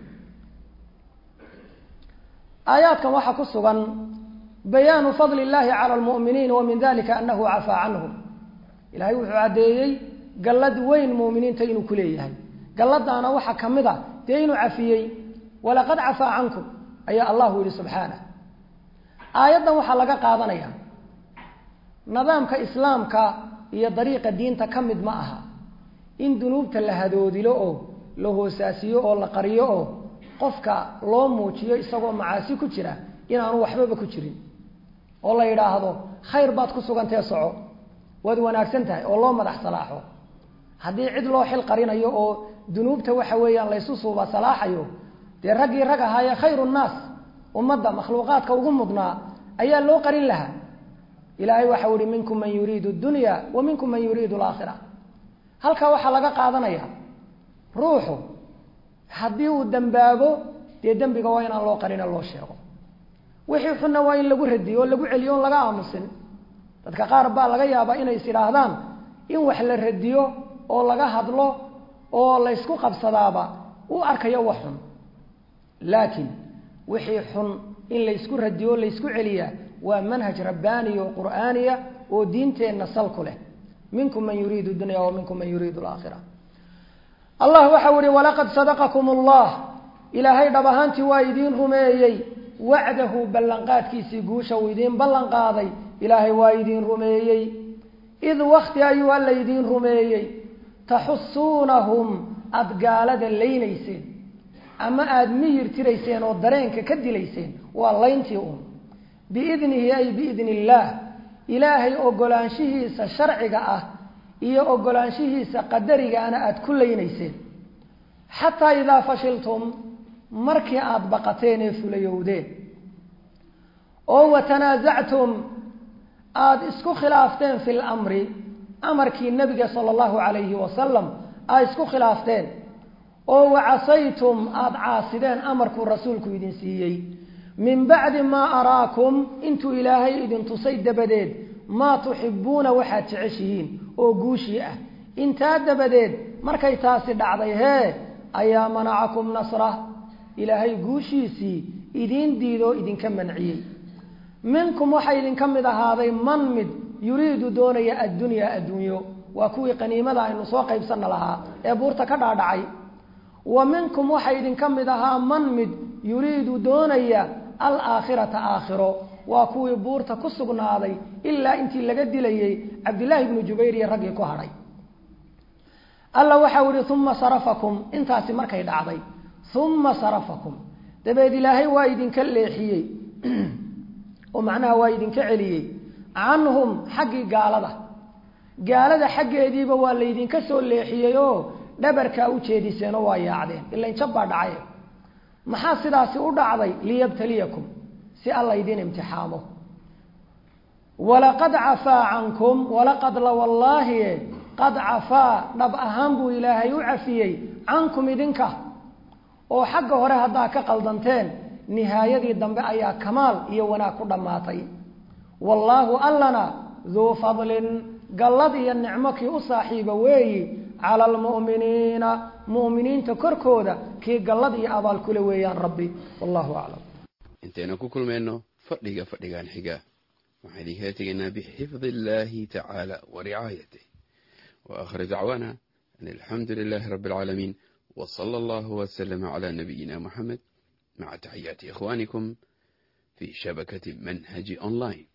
aayaadkan waxaa ku sugan bayaanu fadli illaahi cala lmu'miniin wa min dalika anahu cafaa canhum ilaahay wuxuu caddeeyey gallad weyn mu'miniinta inuu ku leeyahay galladaana waxaa ka mid a dee inuu cafiyey walaqad cafaa cankum ayaa allahu yihi subxaanah aayaddan waxaa laga qaadanaya nidaamka islaamka iyo dariiqa diinta ka mid ma aha in dunuubta la hadoodilo oo la hoosaasiyo oo la qariyo oo qofka loo muujiyo isagoo macaasi ku jira inaanu waxbaba ku jirin oo la yidhaahdo khayr baad ku sugantee soco waad wanaagsan tahay oo loo madax salaaxo haddii cid loo xil qarinayo oo dunuubta waxa weeyaan laysu suuba salaaxayo dee raggii rag ahaayee khayru nnaas ummadda makhluuqaadka ugu mudnaa ayaa loo qarin lahaa ilaahay waxau ihi minkum man yuriidu dunya wa minkum man yuriidu alaakhira halkaa waxaa laga qaadanaya ruuxu haddii uu dembaabo dee dembiga waa inaan loo qarine loo sheego wixii xunna waa in lagu radiyo oo lagu celiyo on laga aamusin dadka qaar baa laga yaabaa inay is idhaahdaan in wax la radiyo oo laga hadlo oo laysku qabsadaaba u arkayo wax xun laakiin wixii xun in laysku radiyo o laysku celiyaa waa manhaj rabbaaniya oo qur'aaniya oo diinteenna sal ku leh minkum man yuriidu dunya wa minkum man yuriidu alaakhira allah waxau ihi walaqad sadaqakum allah ilaahay dhab ahaantii waa idiin rumeeyey wacdahu ballanqaadkiisii guusha uu idiin ballan qaaday ilaahay waa idiin rumeeyey id wakti ayuu alla idiin rumeeyey taxusuunahum aada gaalada laynayseen ama aada miyir tirayseen oo dareenka ka dilayseen waa layntii uun biidnihi ay biidni illaah ilaahay ogolaanshihiisa sharciga ah iyo ogolaanshihiisa qadarigaana aada ku laynayseen xataa idaa fashiltum markii aada baqateen ee fulayowdeen oo watanaasactum aada isku khilaafteen fi lamri amarkii nebiga sala allahu calayhi wasalam aada isku khilaafteen oo wacasaytum aada caasideen amarkuu rasuulku idin siiyey min bacdi maa araakum intuu ilaahay idin tusay dabadeed maa tuxibuuna waxaad jeceshihiin oo guushii ah intaa dabadeed markay taasi dhacday hee ayaa manacakum nasra ilaahay guushiisii idiin diidoo idinka manciyey minkum waxaa idinka mid ahaaday man mid yuriidu doonaya addunyaa adduunyo waa kuwii qaniimada aynu soo qaybsanna lahaa ee buurta ka dhaadhacay wa minkum waxaa idinka mid ahaa man mid yuriidu doonaya alaakhirata aakhiro waa kuwii buurta ku sugnaaday ilaa intii laga dilayey cabdillaahi ibnu jubayr iyo raggii ku hadhay alla waxau ihi uma sarafakum intaasi markay dhacday uma sarafakum dabeed ilaahay waa idinka leexiyey oo macnaha waa idinka celiyey canhum xaggii gaalada gaalada xaggeediiba waa laydinka soo leexiyey oo dhabarkaa u jeediseenoo waa yaacdeen ilain jab baa dhacay maxaa sidaasi u dhacday liyabtaliyakum si alla idin imtixaamo walaqad cafaa cankum walaqad la wallaahi qad cafaa dhab ahaan buu ilaahay u cafiyey cankum idinka oo xagga hore haddaa ka qaldanteen nihaayadii dambe ayaa kamaal iyo wanaag ku dhammaatay wallaahu allana duu fadlin gallad iyo nicmo kii u saaxiiba weeyi cala almu'miniina mu'miniinta korkooda kii gallad iyo abaal kule weeyaan rabbi wallahu aclam intaynu ku kulmayno fadhiga fadhigan xiga waxaan idinkaga tegaynaa bixifdi illaahi tacaala wa ricaayatih wa aakhir dacwaana an alxamdu lilaahi rabbi alcaalamiin wa sala allahu wasalama calaa nabiyina muxamed maca taxiyaati ikhwaanikum fi shabakati manhaji online